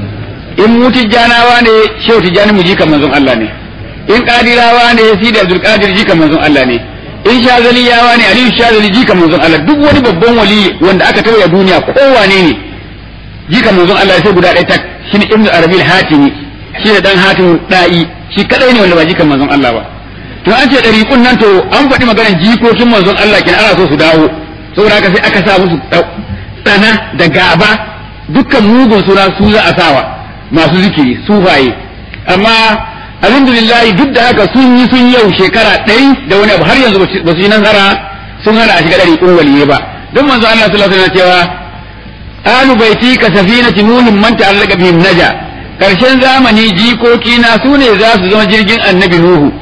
in mu tijjanawa ne shehu tijjani mu jikan manzon Allah ne in kadirawa ne sidi abdul qadir jikan manzon Allah ne in shazaliyawa ne aliyu shazali jikan manzon Allah duk wani babban wali wanda aka tauya duniya kowane ne jikan manzon Allah sai guda ɗaya tak shine ibnu arabi al-hatimi shine dan hatim da'i shi kadai ne wanda ba jikan manzon Allah ba to an ce dariqun nan to an faɗi maganar jikokin manzon Allah kin ana so su dawo saboda haka sai aka sa musu tsana da gaba dukkan mugun suna su za a sawa masu zikiri sufaye amma alhamdulillah duk da haka sun yi sun yau shekara ɗari da wani abu har yanzu ba su yi nasara sun hana a shiga ɗari kun waliye ba don manzo Allah sallallahu alaihi wasallam cewa alu baiti ka safinati nuhin man ta'allaka bihim naja karshen zamani jikoki na su ne za su zama jirgin annabi nuhu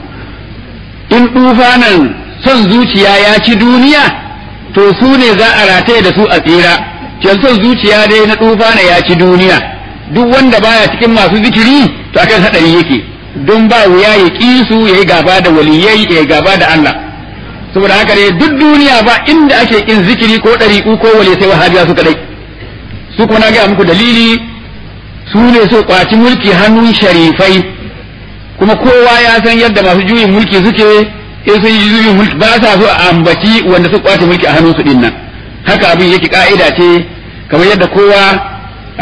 in dufanan son zuciya ya ci duniya to su ne za a rataye da su a tsira son zuciya dai na dufana ya ci duniya duk wanda baya cikin masu zikiri to akan hadari yake don ba wuya ya ƙi su ya yi gaba da waliyai ya yi gaba da Allah saboda haka ne duk duniya ba inda ake kin zikiri ko ɗariƙu ko wali sai wahabiya su kadai su kuma na gaya muku dalili su ne su kwaci mulki hannun sharifai kuma kowa ya san yadda masu juyin mulki suke in sun yi juyin mulki ba sa so a ambaci wanda su kwace mulki a hannun su din nan haka abin yake ka'ida ce kamar yadda kowa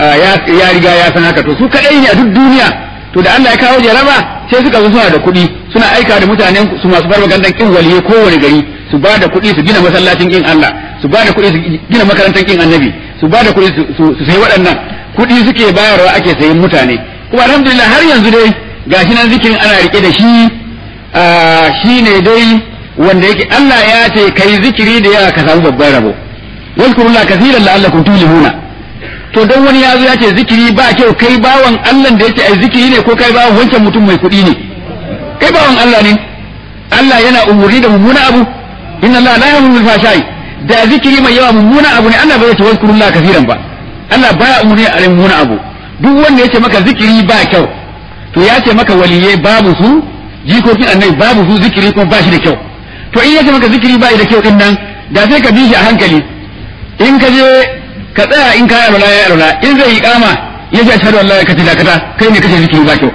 ya riga ya san haka to su kadai ne a duk duniya to da Allah ya kawo jaraba sai suka zo suna da kuɗi suna aika da mutanen su masu farmagandan kin waliye kowane gari su ba da kuɗi su gina masallacin kin Allah su ba da kuɗi su gina makarantar kin annabi su ba da kuɗi su sayi waɗannan kuɗi suke bayarwa ake sayin mutane kuma alhamdulillah har yanzu dai gashi nan zikirin ana rike da shi shi ne dai wanda yake Allah ya ce kai zikiri da yawa ka samu babban rabo wazkurullah kaseeran la'allakum tuflihuna to don wani ya zo ya ce zikiri ba kyau kai bawan Allah da yake ai zikiri ne ko kai bawan wancan mutum mai kuɗi ne kai bawan Allah ne Allah yana umurni da mummuna abu inna Allah la ya'muru bil fahsha'i da zikiri mai yawa mummuna abu ne Allah bai ce wazkurullah kaseeran ba Allah baya umurni a mummuna abu duk wanda ya ce maka zikiri ba kyau to ya ce maka waliyai babu su jikokin annabi babu su zikiri kuma ba shi da kyau to in ya ce maka zikiri ba da kyau din nan da sai ka bi shi a hankali in ka je ka tsaya in ka yarda ya yarda in zai yi kama ya ce ashhadu an la ilaha illa dakata kai ne kace zikiri ba kyau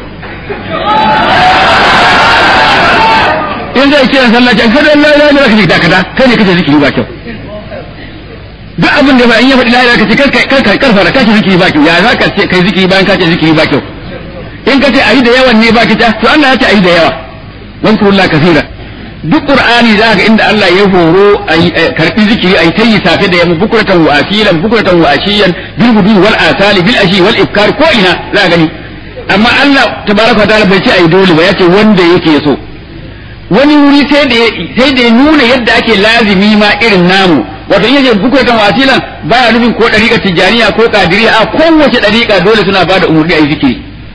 in zai kira sallah ce ashhadu an la ilaha illa kace dakata kai ne kace zikiri ba kyau duk abin da ba in ya faɗi la ilaha kace kar kar kar fara kace zikiri ba kyau ya za ka ce kai zikiri bayan kace zikiri ba kyau in kace ayi da yawan ne ba ki ta to Allah ya ce ayi da yawa wankurullah kaseera duk qur'ani za ga inda Allah ya horo a karbi zikiri a tayi safe da yamma bukuratan wa asilan bukuratan wa ashiyan bil gudu wal asali bil ashi wal ifkar ko ina za gani amma Allah tabaraka ta'ala bai ce ai dole ba yace wanda yake so wani wuri sai da sai da nuna yadda ake lazimi ma irin namu wato in yace bukuratan wa asilan baya nufin ko dariƙa tijaniya ko kadiriya a kowace dariƙa dole suna bada umurni ai zikiri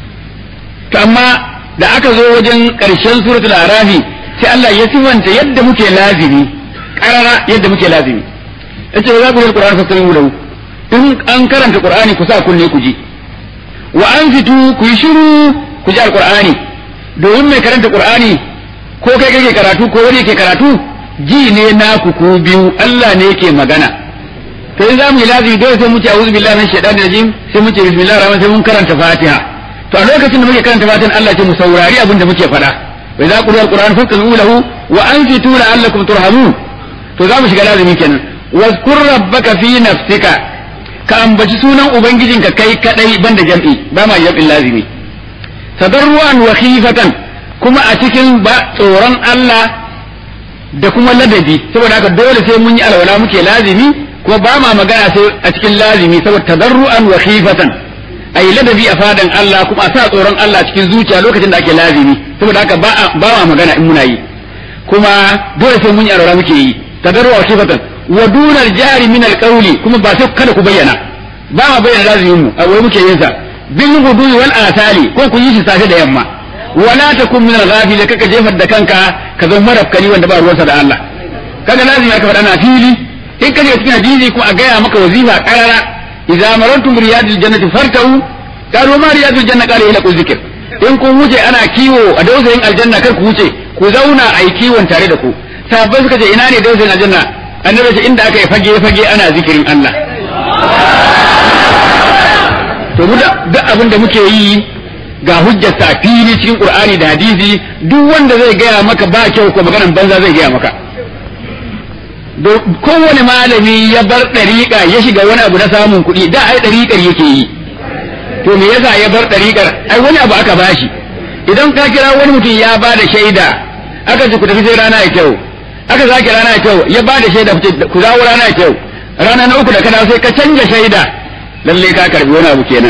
to amma da aka zo wajen ƙarshen suratul arafi sai Allah ya sifanta yadda muke lazimi karara yadda muke lazimi yace za ku yi alqur'ani fasalimu lahu in an karanta qur'ani ku sa kunne ku ji wa anfitu ku yi shiru ku ji alqur'ani domin mai karanta qur'ani ko kai kake karatu ko wani yake karatu ji ne naku ku biyu Allah ne yake magana to in za mu yi lazimi dole sai mu ce a'udhu billahi minash shaitanir rajim sai mu ce bismillahir rahmanir sai mun karanta fatiha to a lokacin da muke karanta fatiha Allah ce mu saurari abin da muke faɗa wa idza quriya alquran fastami'u lahu wa anfitu la'allakum turhamun to za mu shiga lazimi kenan wazkur rabbaka fi nafsika ka ambaci sunan ubangijinka kai kadai banda jam'i ba ma jam'in lazimi tadarruan wa khifatan kuma a cikin ba tsoron Allah da kuma ladabi saboda haka dole sai mun yi alwala muke lazimi kuma ba ma magana sai a cikin lazimi saboda tadarruan wa khifatan ayi ladabi a fadan Allah kuma a sa tsoron Allah cikin zuciya lokacin da ake lazimi saboda haka ba ba ma magana in muna yi kuma dole sai mun yi alwala muke yi tadarruan wa khifatan wa dunal jari min alqawli kuma ba sai kada ku bayyana ba ma bayyana lazimin mu a wai muke yin sa bil hudu wal asali ko ku yi shi safe da yamma wala takun min al-ghafil kaka jefar da kanka ka zama marafkani wanda ba ruwansa da Allah kaga lazimi aka faɗa na fili in kaje cikin hadisi kuma a gaya maka wazifa qarara idza marantum riyadil jannati fartau qalu ma riyadul janna qala ila zikr in kun wuce ana kiwo a dausayin aljanna kar ku wuce ku zauna a yi kiwon tare da ku sahabbai suka ce ina ne dausayin aljanna annabi ce inda aka yi fage fage ana zikirin Allah to mu da duk abin da muke yi ga hujjarsa a fili cikin qur'ani da hadisi duk wanda zai gaya maka ba kyau ko maganan banza zai gaya maka kowane malami ya bar ɗariƙa ya shiga wani abu na samun kuɗi da ai ɗariƙar yake yi to me yasa ya bar ɗariƙar ai wani abu aka bashi idan ka kira wani mutum ya ba da shaida aka ce ku tafi sai rana ya kyau aka sake rana ya kyau ya ba da shaida ku dawo rana ya kyau rana na uku da kana sai ka canja shaida lalle ka karbi wani abu kenan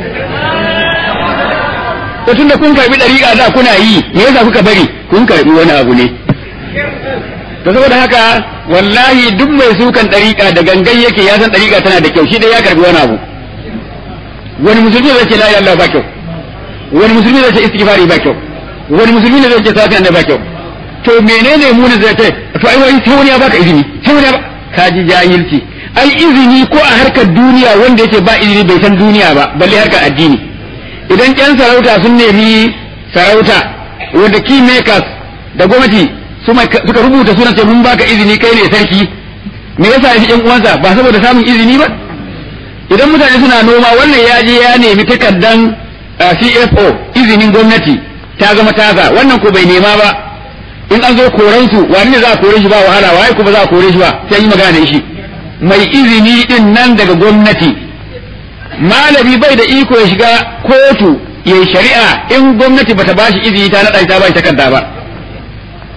to tunda kun karbi dariƙa da kuna yi me yasa kuka bari kun karbi wani abu ne to saboda haka wallahi duk mai sukan dariƙa da gangan yake ya san dariƙa tana da kyau shi dai ya karbi wani abu wani musulmi zai ce la ilaha illallah ba kyau wani musulmi zai ce istighfari ba kyau wani musulmi ne zai ce safi annabi ba kyau to menene mu ne zai ce to ai wani sai wani ya baka izini sai wani ya ba ka ji jahilci ai izini ko a harkar duniya wanda yake ba izini bai san duniya ba balle harkar addini idan ƴan sarauta sun nemi sarauta wanda keymakers da gwamnati suka rubuta suna ce mun baka izini kai ne sarki me yasa ya fi ƴan uwansa ba saboda samun izini ba idan mutane suna noma wannan ya je ya nemi takardan CFO izinin gwamnati ta zama tasa wannan ko bai nema ba in an zo koransu wani ne za a kore shi ba wahala waye ko ba za a kore shi ba sai yi magana da shi mai izini din nan daga gwamnati malami bai da iko ya shiga kotu yayi shari'a in gwamnati bata bashi izini ta naɗa ta bashi takarda ba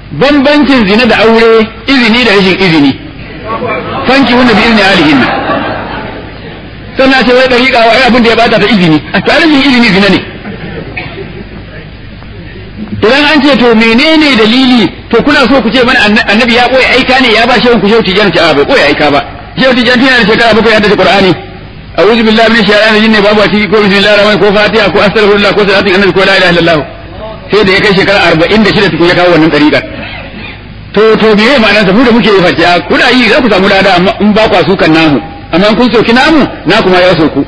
bambancin zina da aure izini da rashin izini fanki wanda bi izini alihinna sannan ce wai dariƙa wa abin da ya bata ta izini a ta rashin izini zina ne idan an ce to menene dalili to kuna so ku ce mana annabi ya boye aika ne ya ba shehun ku shehu tijani ce a bai boye aika ba shehu tijani yana da shekara bakwai ya da qur'ani a'udhu billahi minash shaitanir rajim ne babu a ciki ko bismillahir rahmanir ko fatiha ko astaghfirullah ko salatin annabi ko la ilaha illallah sai da ya kai shekara 46 tukun ya kawo wannan dariƙar to to me ma'anar sa mu da muke yi fatiha kuna yi za ku samu lada amma in ba ku sukan namu amma in kun soki namu na kuma ya soku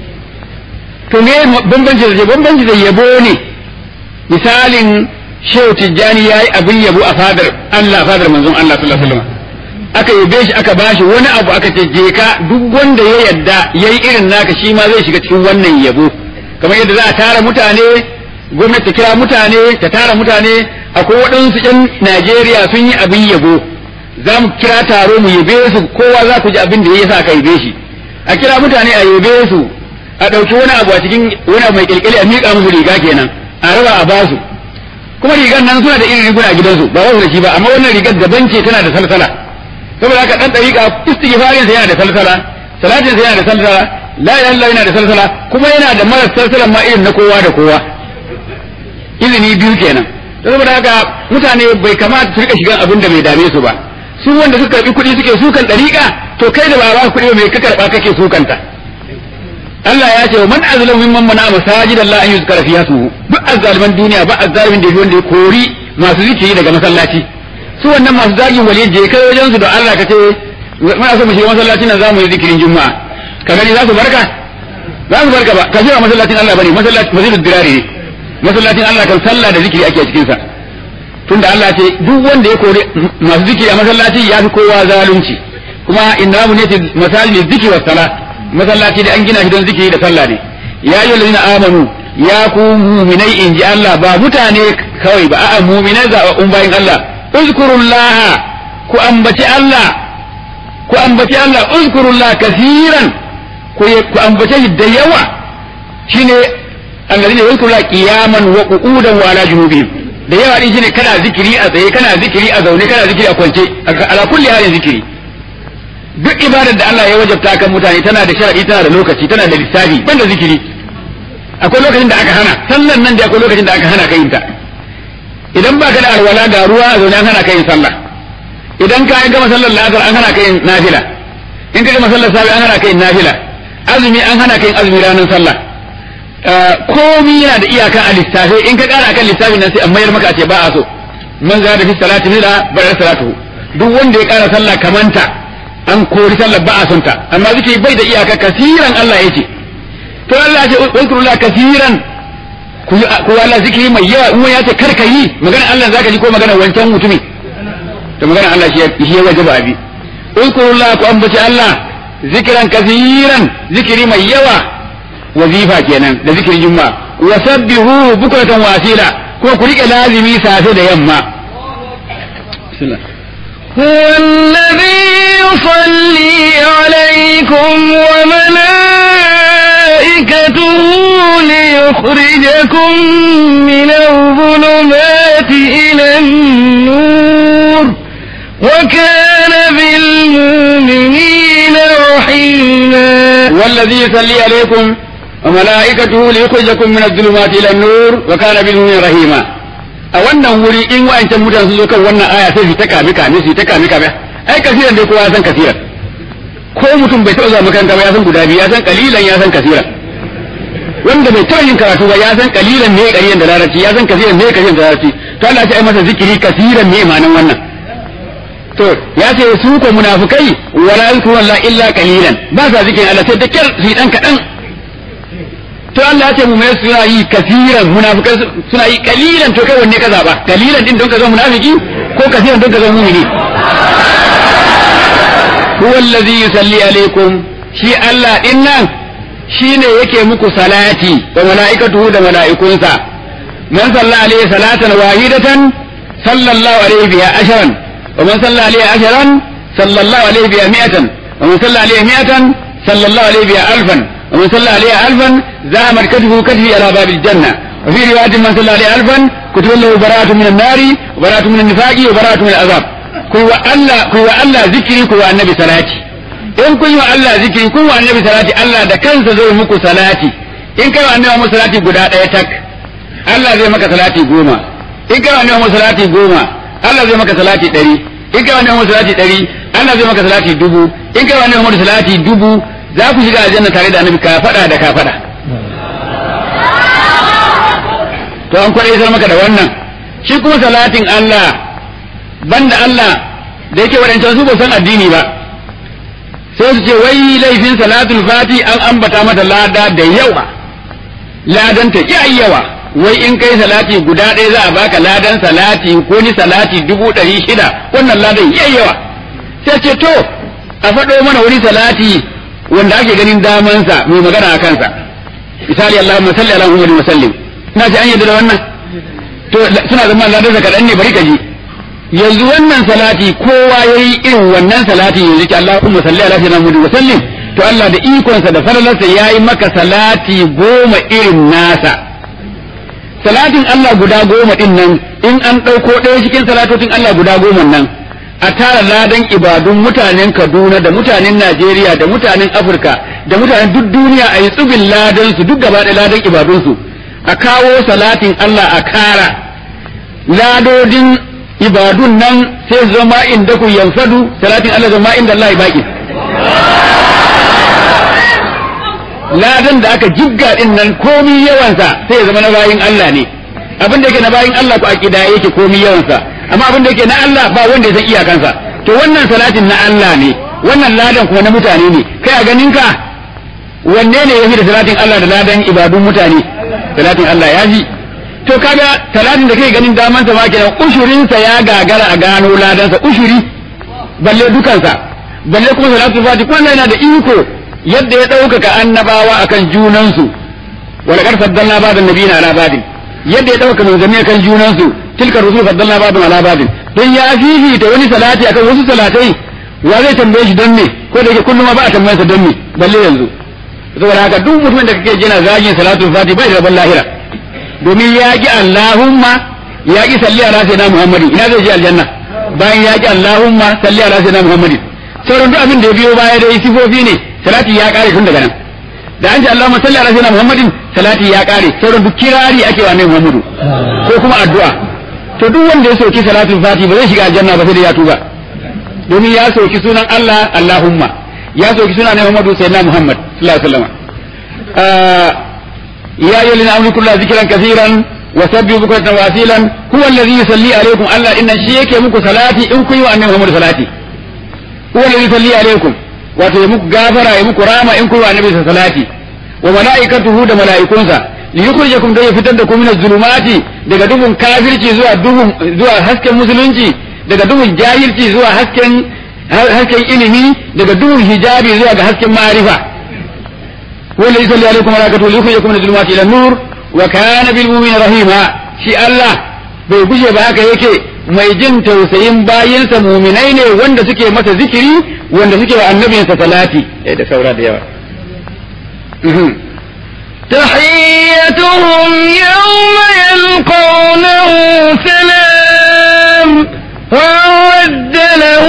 to me bambanci da bambanci da yabo ne misalin shehu tijjani ya yi abin yabo a fadar Allah fadar manzon Allah sallallahu alaihi wasallam aka yabe shi aka bashi wani abu aka ce je ka duk wanda ya yadda yayi irin naka shi ma zai shiga cikin wannan yabo kamar yadda za a tara mutane gwamnati ta kira mutane ta tara mutane akwai waɗansu ƴan Najeriya sun yi abin yabo za mu kira taro mu yabe su kowa za ku ji abin da ya sa aka yabe shi a kira mutane a yabe su a ɗauki wani abu a cikin wani abu mai ƙirƙiri a miƙa musu riga kenan a raba a basu kuma rigar nan suna da irin riguna a gidansu ba wasu da shi ba amma wannan rigar daban ce tana da salsala saboda haka dan dariƙa istighfarin sa yana da salsala salatin sa yana da salsala la ilaha illallah yana da salsala kuma yana da mara salsalan ma irin na kowa da kowa izini biyu kenan saboda haka mutane bai kamata su rika shigan abin da bai dame su ba su wanda suka karbi kuɗi suke sukan dariƙa to kai da ba ba kuɗi ba mai ka karba kake sukanta Allah ya ce man azlamu mimman mana masajid Allah an yuzkara fiha su duk azzaliman duniya ba azzalimin da wanda ya kori masu zikiri daga masallaci su wannan masu zagin wali je kai wajen su da Allah ka ce muna so mu shiga masallacin nan zamu yi zikirin juma'a ka gani za su barka za su barka ba ka shiga masallacin Allah bane masallaci masjidul dirari ne masallacin Allah kan sallah da zikiri ake cikin sa tunda Allah ce duk wanda ya kori masu zikiri a masallaci ya fi kowa zalunci kuma inna mu ne masajid zikri was salat masallaci da an gina shi don zikiri da sallah ne ya yi lalina amanu ya ku muminai in ji Allah ba mutane kawai ba a'a muminai zaɓaɓɓun bayan Allah uzkurullah ku ambaci Allah ku ambaci Allah uzkurullah kasiran ku ku ambace shi da yawa shine alladhina yadhkuruna qiyaman wa qu'udan wa ala junubihim da yawa din shine kana zikiri a tsaye kana zikiri a zaune kana zikiri a kwance ala kulli halin zikiri duk ibadar da Allah ya wajabta kan mutane tana da sharadi tana da lokaci tana da lissafi banda zikiri akwai lokacin da aka hana sallan nan da akwai lokacin da aka hana ka yin ta idan baka da alwala ga ruwa a zaune an hana ka yin sallah idan ka yi gama sallar la'asar an hana ka yin nafila in ka gama sallar safi an hana ka yin nafila azumi an hana ka yin azumi ranar sallah komi yana da iyaka a lissafi in ka kara akan lissafin nan sai an mayar maka a ce ba a so man zada fi salati mila bar salatu duk wanda ya kara sallah kamanta an kori sallar ba a son ta amma zikiri bai da iyaka kasiran Allah yake to Allah ya ce uzkurullah kasiran ku ku Allah zikiri mai yawa in ya ce kar ka yi magana Allah zaka ji ko magana wancan mutumi to magana Allah shi shi ya wajaba abi uzkurullah ku ambaci Allah zikiran kasiran zikiri mai yawa wazifa kenan da zikirin juma'a wa sabbihu bukratan wasila ko ku rike lazimi safe da yamma bismillah هو الذي يصلي عليكم وملائكته ليخرجكم من الظلمات إلى النور وكان بالمؤمنين رحيما والذي يصلي عليكم وملائكته ليخرجكم من الظلمات إلى النور وكان بالمؤمنين رحيما a wannan wuri in wa'ancan mutane sun zo kan wannan aya sai su ta kame kame su ta kame kame ai kasiran dai kowa ya san kasiran ko mutum bai taɓa zuwa makaranta ba ya san guda biyu ya san kalilan ya san kasiran wanda bai taɓa yin karatu ba ya san kalilan me kalilan da larabci ya san kasiran me kasiran da larabci to Allah ya ce ai masa zikiri kasiran me ma'anan wannan to ya ce su ko munafikai wala yazkuruna Allah illa qalilan ba sa zikirin Allah sai da kyar su yi dan kadan to Allah ya ce mu mai suna yi kasiran munafikai suna yi kalilan to kai wanne ka zaba kalilan din don ka zama munafiki ko kasiran don ka zama mu'mini huwa allazi yusalli alaikum shi Allah din nan shine yake muku salati wa mala'ikatuhu da mala'ikunsa man salla alaihi salatan wahidatan sallallahu alaihi biha asharan wa man salla alaihi asharan sallallahu alaihi biha mi'atan wa man salla alaihi mi'atan sallallahu alaihi biha alfan ومن صلى عليه ألفا زامت كتفه كتفي على باب الجنة وفي رواية من صلى عليه ألفا كتب له براءة من النار وبراءة من النفاق وبراءة من العذاب كي وألا كي وألا ذكري كي النبي صلاتي إن كي وألا ذكري كي النبي صلاتي ألا ده كان زي مكو صلاتي إن كي النبي مكو صلاتي قد أيتك ألا زي مكو صلاتي قوما إن كي النبي مكو صلاتي قوما ألا زي مكو صلاتي تري إن كي النبي مكو صلاتي تري ألا زي مكو صلاتي دبو إن كي النبي مكو صلاتي دبو za ku shiga aljanna tare da annabi ka faɗa da ka faɗa to an kwaɗe maka da wannan shi kuma salatin Allah banda Allah da yake waɗancan su ba san addini ba sai su ce wai laifin salatul fati an ambata mata lada da yawa ladan ta iya yawa wai in kai salati guda ɗaya za a baka ladan salati ko ni salati dubu ɗari shida wannan ladan iya yawa sai ce to a faɗo mana wani salati wanda ake ganin damansa mai magana a kansa misali Allahumma salli ala Muhammadin wa sallim ina ce an yadda da wannan to suna zama ladan sa kadan ne bari ka ji yanzu wannan salati kowa yayi irin wannan salati yanzu ce Allahumma salli ala sayyidina Muhammadin wa sallim to Allah da ikonsa da falalarsa yayi maka salati goma irin nasa salatin Allah guda goma din nan in an ɗauko ɗaya cikin salatotin Allah guda goma nan a tara ladan ibadun mutanen Kaduna da mutanen Najeriya da mutanen Afirka da mutanen duk duniya a yi tsubin ladan su duk gaba da ladan ibadun su a kawo salatin Allah a kara ladodin ibadun nan sai zama inda ku yanfadu salatin Allah zama inda Allah ya baki ladan da aka jibga din nan komi yawansa sai ya zama na bayin Allah ne abin da yake na bayin Allah ku akida yake komi yawansa amma abin da yake na Allah ba wanda ya san iyakansa to wannan salatin na Allah ne wannan ladan kuma na mutane ne kai a ganin ka wanne ne yafi da salatin Allah da ladan ibadun mutane salatin Allah ya fi to kaga salatin da kai ganin daman sa ma kenan ushurin sa ya gagara a gano ladan sa ushuri balle dukansa balle kuma salatu fati kuma yana da iko yadda ya ɗaukaka annabawa akan junansu wala kar faddalna ba'da nabiyina ala ba'din yadda ya ɗaukaka manzanni akan junansu tilka rusul faddalna ba'dun ala ba'din dan ya fifita wani salati akan wasu salatai wa zai tambaye shi don me ko da yake kullum ba a tambaye sa don me balle yanzu saboda haka duk mutumin da kake jina zagin salatul fati bai da rabon lahira domin ya ki Allahumma ya ki salli ala sayyidina Muhammadin ina zai je aljanna bayan ya ki Allahumma salli ala sayyidina Muhammadin sauran duk abin da ya biyo baya dai sifofi ne salati ya kare tun daga nan da an ce Allahumma salli ala sayyidina Muhammadin salati ya kare sauran duk kirari ake wa annabi Muhammadu ko kuma addu'a to duk wanda ya soki salatul fati ba zai shiga aljanna ba sai da ya tuba domin ya soki sunan Allah Allahumma ya soki sunan annabi Muhammadu sayyidina Muhammad sallallahu alaihi wasallam ya ayyuhal ladina amanu kullu zikran kaseeran wa sabbihu bukratan wa asilan huwa alladhi yusalli alaikum Allah inna shi yake muku salati in kun yi wa annabi Muhammad salati huwa alladhi yusalli alaikum wato ya muku gafara ya muku rama in kun yi wa annabi salati wa mala'ikatuhu da mala'ikunsa li yukhrijakum da ya fitar da ku min zulumati daga duhun kafirci zuwa duhun zuwa hasken musulunci daga duhun jahilci zuwa hasken hasken ilimi daga duhun hijabi zuwa ga hasken ma'rifa wanda yusalli alaikum wa barakatuhu li yukhrijakum min zulumati ila nur wa kana bil mu'minina rahima shi Allah bai gushe ba haka yake mai jin tausayin bayinsa muminai ne wanda suke masa zikiri wanda suke wa annabinsa salati da saura da yawa تحيتهم يوم يلقونه سلام وأعد له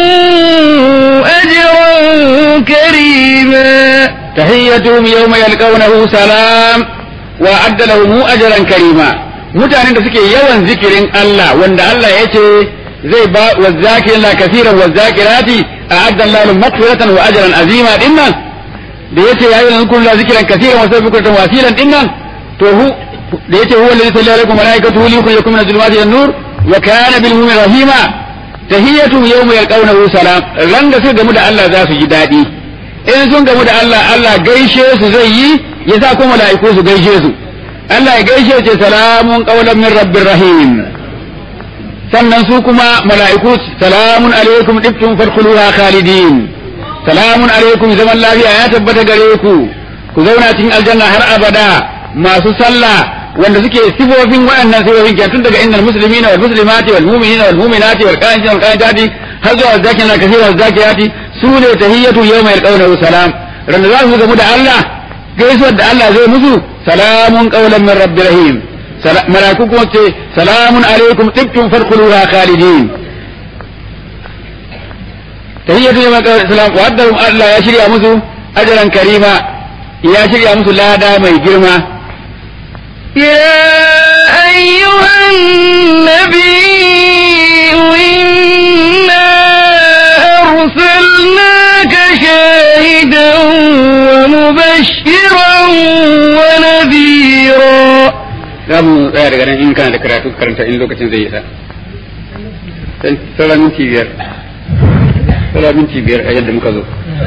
أجرا كريما تحيتهم يوم يلقونه سلام وأعد لهم أجرا كريما mutanen da suke yawan zikirin Allah wanda Allah ya ce zai ba wa zakirin la kasiran wa zakirati a addan lalun maghfiratan wa ajran azima dinnan da yace ya yi nan kullu zikran kaseeran wa sabbikratan wasilan dinnan to hu da yace huwa alladhi sallallahu alaihi wa malaikatuhu li yukhrijakum min adh-dhulumati ila an-nur wa kana bil mu'minina rahima tahiyatu yawma yalqawnahu salam ran da suka gamu da Allah za su ji dadi in sun gamu da Allah Allah gaishe su zai yi ya sa kuma mala'iku su gaishe su Allah ya gaishe ce salamun qawlan min rabbir rahim sannan su kuma mala'iku salamun alaikum dibtum fadkhuluha khalidin salamun alaikum zaman lafiya ya tabbata gare ku ku zauna cikin aljanna har abada masu sallah wanda suke sifofin waɗannan sifofin kenan tun daga innal muslimina wal muslimati wal mu'minina wal mu'minati wal qanitina wal qanitati har zuwa zakina kaseera wal zakiyati su ne tahiyatu yawma yalqawna salam randa za su gamu da Allah gaisuwar da Allah zai musu salamun qawlan min rabbir rahim malaku kuma ce salamun alaikum tibtum fadkhuluha khalidin tahiyyatu yawm salam wa addahum Allah ya shirya musu ajran karima ya shirya musu lada mai girma يا أيها النبي إنا أرسلناك شاهدا ومبشرا ونذيرا za mu tsaya daga nan in kana da karatu karanta in lokacin zai isa sauran minti biyar sauran minti biyar a yadda muka zo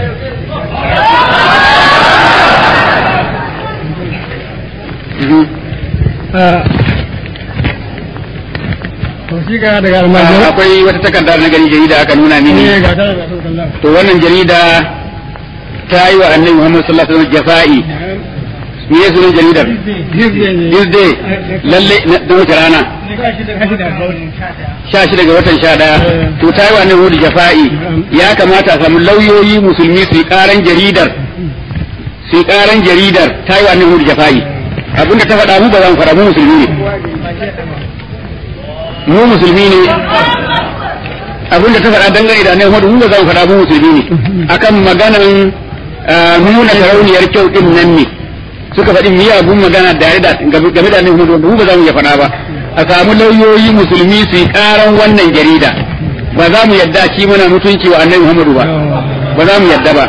akwai wata takarda na gani jarida aka nuna mini to wannan jarida ta yi wa annabi Muhammad sallallahu alaihi wasallam jafa'i me ya sunan jaridar Tuesday lalle na wace rana sha shida ga watan sha daya to ta yi wa annabi Muhammad jafa'i ya kamata a samu lauyoyi musulmi su yi karan jaridar su yi karan jaridar ta yi wa annabi Muhammad jafa'i abinda ta faɗa mu ba za mu faɗa mu musulmi ne mu musulmi ne abinda ta faɗa dangane da annabi Muhammad mu ba za mu faɗa mu musulmi ne akan maganan nuna sarauniyar kyau din nan ne suka faɗi miyagun magana da da game da annabi Muhammad mu ba za mu iya faɗa ba a samu lauyoyi musulmi su yi karan wannan jarida ba za mu yadda ci mana mutunci wa annabi Muhammadu ba ba za mu yadda ba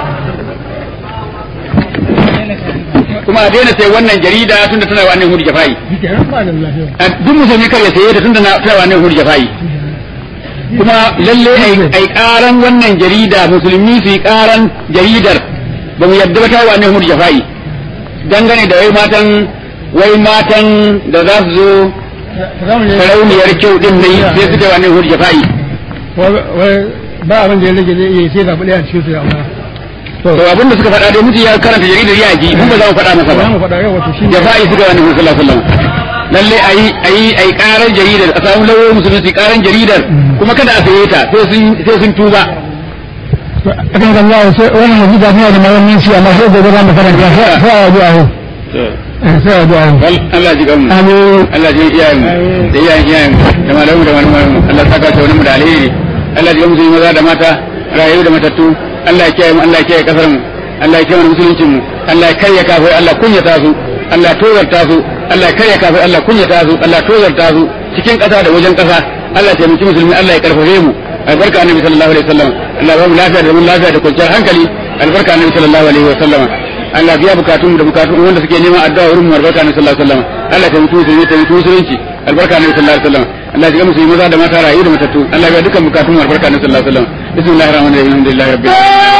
kuma a daina sai wannan jarida tunda tana wa annabi Muhammadu jafai duk musulmi kar ya saye ta tunda tana wa annabi Muhammadu jafai kuma lalle ai karan wannan jarida musulmi su yi karan jaridar ba mu yadda ba ta wa annabi Muhammadu jafai dangane da wai matan wai matan da za su zo sarauniyar kyau din ne sai suka yi wannan hujja fa'i ba abin da ya rage zai iya sai zaɓi ɗaya cikin su ya amma to abin da suka faɗa dai mutum ya karanta jaridar ya ji mun ba za mu faɗa masa ba mu faɗa yau wato shi jafa'i suka yi wannan hujja sallallahu alaihi wasallam lalle ayi ayi ayi karan jaridar a samu lauyoyin musulmi su karan jaridar kuma kada a saye ta sai sun sai sun tuba akan kan yawo sai wannan yanzu da da mahimmanci amma sai gobe za mu karanta sai a wajen aho sai a wajen aho Allah ji gamu amin Allah ji iyayen mu da iyayen iyayen mu da malamu da malamu Allah saka ta wani mu da alheri Allah ji gamu su maza da mata rayu da matattu Allah ya kiyaye mu Allah ya kiyaye kasar mu Allah ya kiyaye mu musuluncin mu Allah ya karya kafai Allah kunyata su Allah tozarta su Allah ya karya kafai Allah kunyata su Allah tozarta su cikin kasa da wajen kasa Allah ya taimaki musulmi Allah ya karfafe mu albarka annabi sallallahu alaihi wasallam Allah ya ba mu lafiya da mun lafiya da kwanciyar hankali albarka annabi sallallahu alaihi wasallam Allah biya bukatun da bukatun wanda suke neman addu'a wurin mu albarka annabi sallallahu alaihi wasallam Allah ta mutu musulmi ta mutu musulunci albarka annabi sallallahu alaihi wasallam Allah ya musulmi maza da mata rayu da matattu Allah ya biya dukkan bukatun mu albarka annabi sallallahu alaihi wasallam bismillahir rahmanir rahim alhamdulillahi rabbil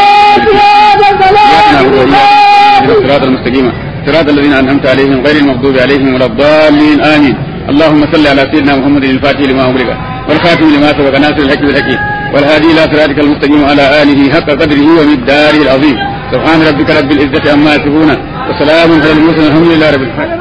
alamin صراط المستقيم صراط الذين انعمت عليهم غير المغضوب عليهم ولا الضالين امين اللهم صل على سيدنا محمد الفاتح لما امرك والخاتم لما سبق ناصر الحق بالحق والهادي الى صراطك المستقيم وعلى اله حق قدره ومقداره العظيم سبحان ربك رب العزه عما يصفون وسلام على المرسلين الحمد لله رب العالمين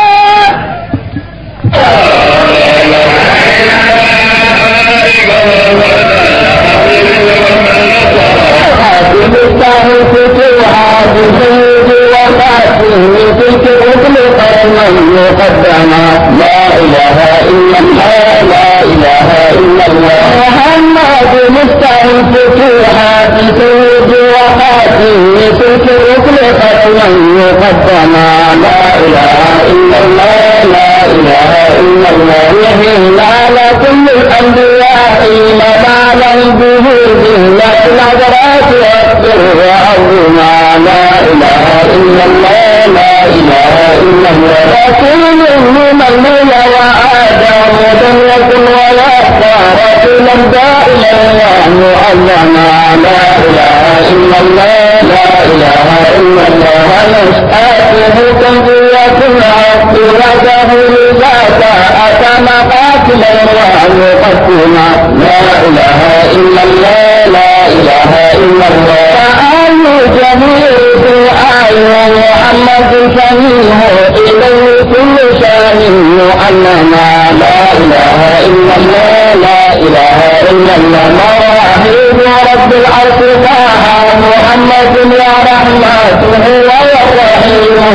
مقدما لا اله الا الله لا اله الا الله محمد مفتاح الفتوحات سيد وخاتم تلك الركن ختما مقدما لا اله الا الله لا اله الا الله يحيي على كل الانبياء مبعد الجهود لك العذرات واكبر وعظما لا اله الا الله لا اله الا الله رسول من المولى وادم لم يكن ولا صار رسولا دائما ومعلما لا اله الا الله لا اله الا الله ونشأته تنبية العبد وجه ذاك اتى مقاتلا ومقدما لا اله الا الله لا اله الا الله فآل جميع دعاء محمد فمنه إليه كل شان يعلما لا إله إلا الله لا إله إلا الله مواهب رب العرش طه محمد يا رحمته ويا الرحيم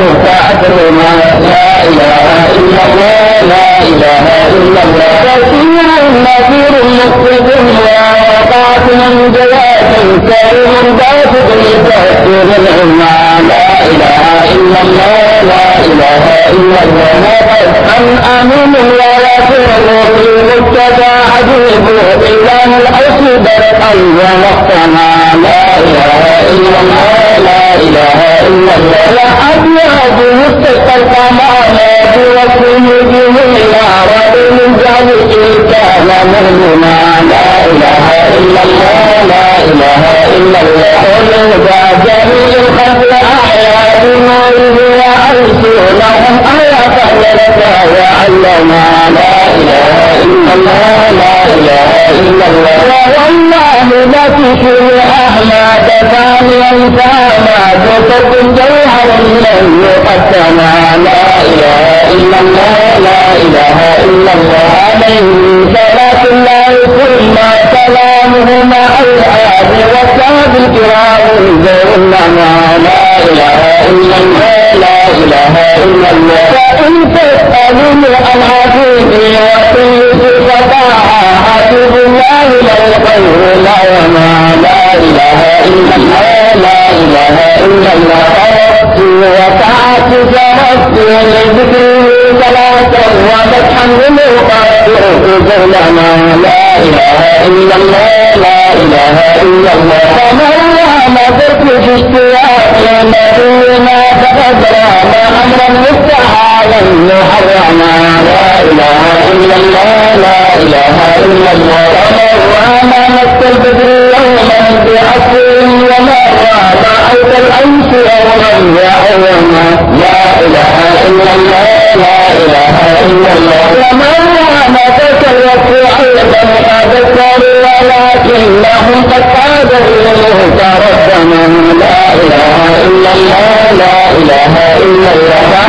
إلا الله بشير نذير مخرج ووقعت من جواد كريم باسط لتأثير العلم لا إله إلا الله لا إله إلا الله أن أمين ويسر في مبتدى عجيب إله الأرض برقا ومقتنا لا إله إلا الله لا إله إلا الله لا أبيض مستقى الكمال بوصفه به إلى رب من ذلك كان مهمنا لا إله إلا الله لا إله إلا الله ولذا جميع الخلق أحيا بنوره وأرسل لهم آيات لك وعلما لا إله إلا الله لا إله إلا الله والله لا تشر أحمد ثانيا فما جسد جوهر لن يقدما لا إله إلا الله لا إله إلا الله عليه صلاة الله ثم سلامه مع الآب والصحب الكرام ذرنا لا إله إلا الله لا إله إلا الله فإن تسألني عن حبيبي وسيد فتاحة حبيب الله للخير لا وما لا إله إلا الله لا إله إلا الله ربي وسعت ربي لذكره صلاة وفتحا لمقدر لنا لا إله إلا الله لا إله إلا الله فمن رام ذكر في اشتياق نبينا فقد رام أمرا مستحالا محرما لا إله إلا الله لا إله إلا الله ومن رام مس البدر يوما بعصر وما رام أوت الأمس يوما يوما لا إله إلا الله لا إله إلا الله ومن رام ذاك الوقت أيضا أذكر ولكنهم قد قادوا تردما لا إله إلا الله لا إله إلا الله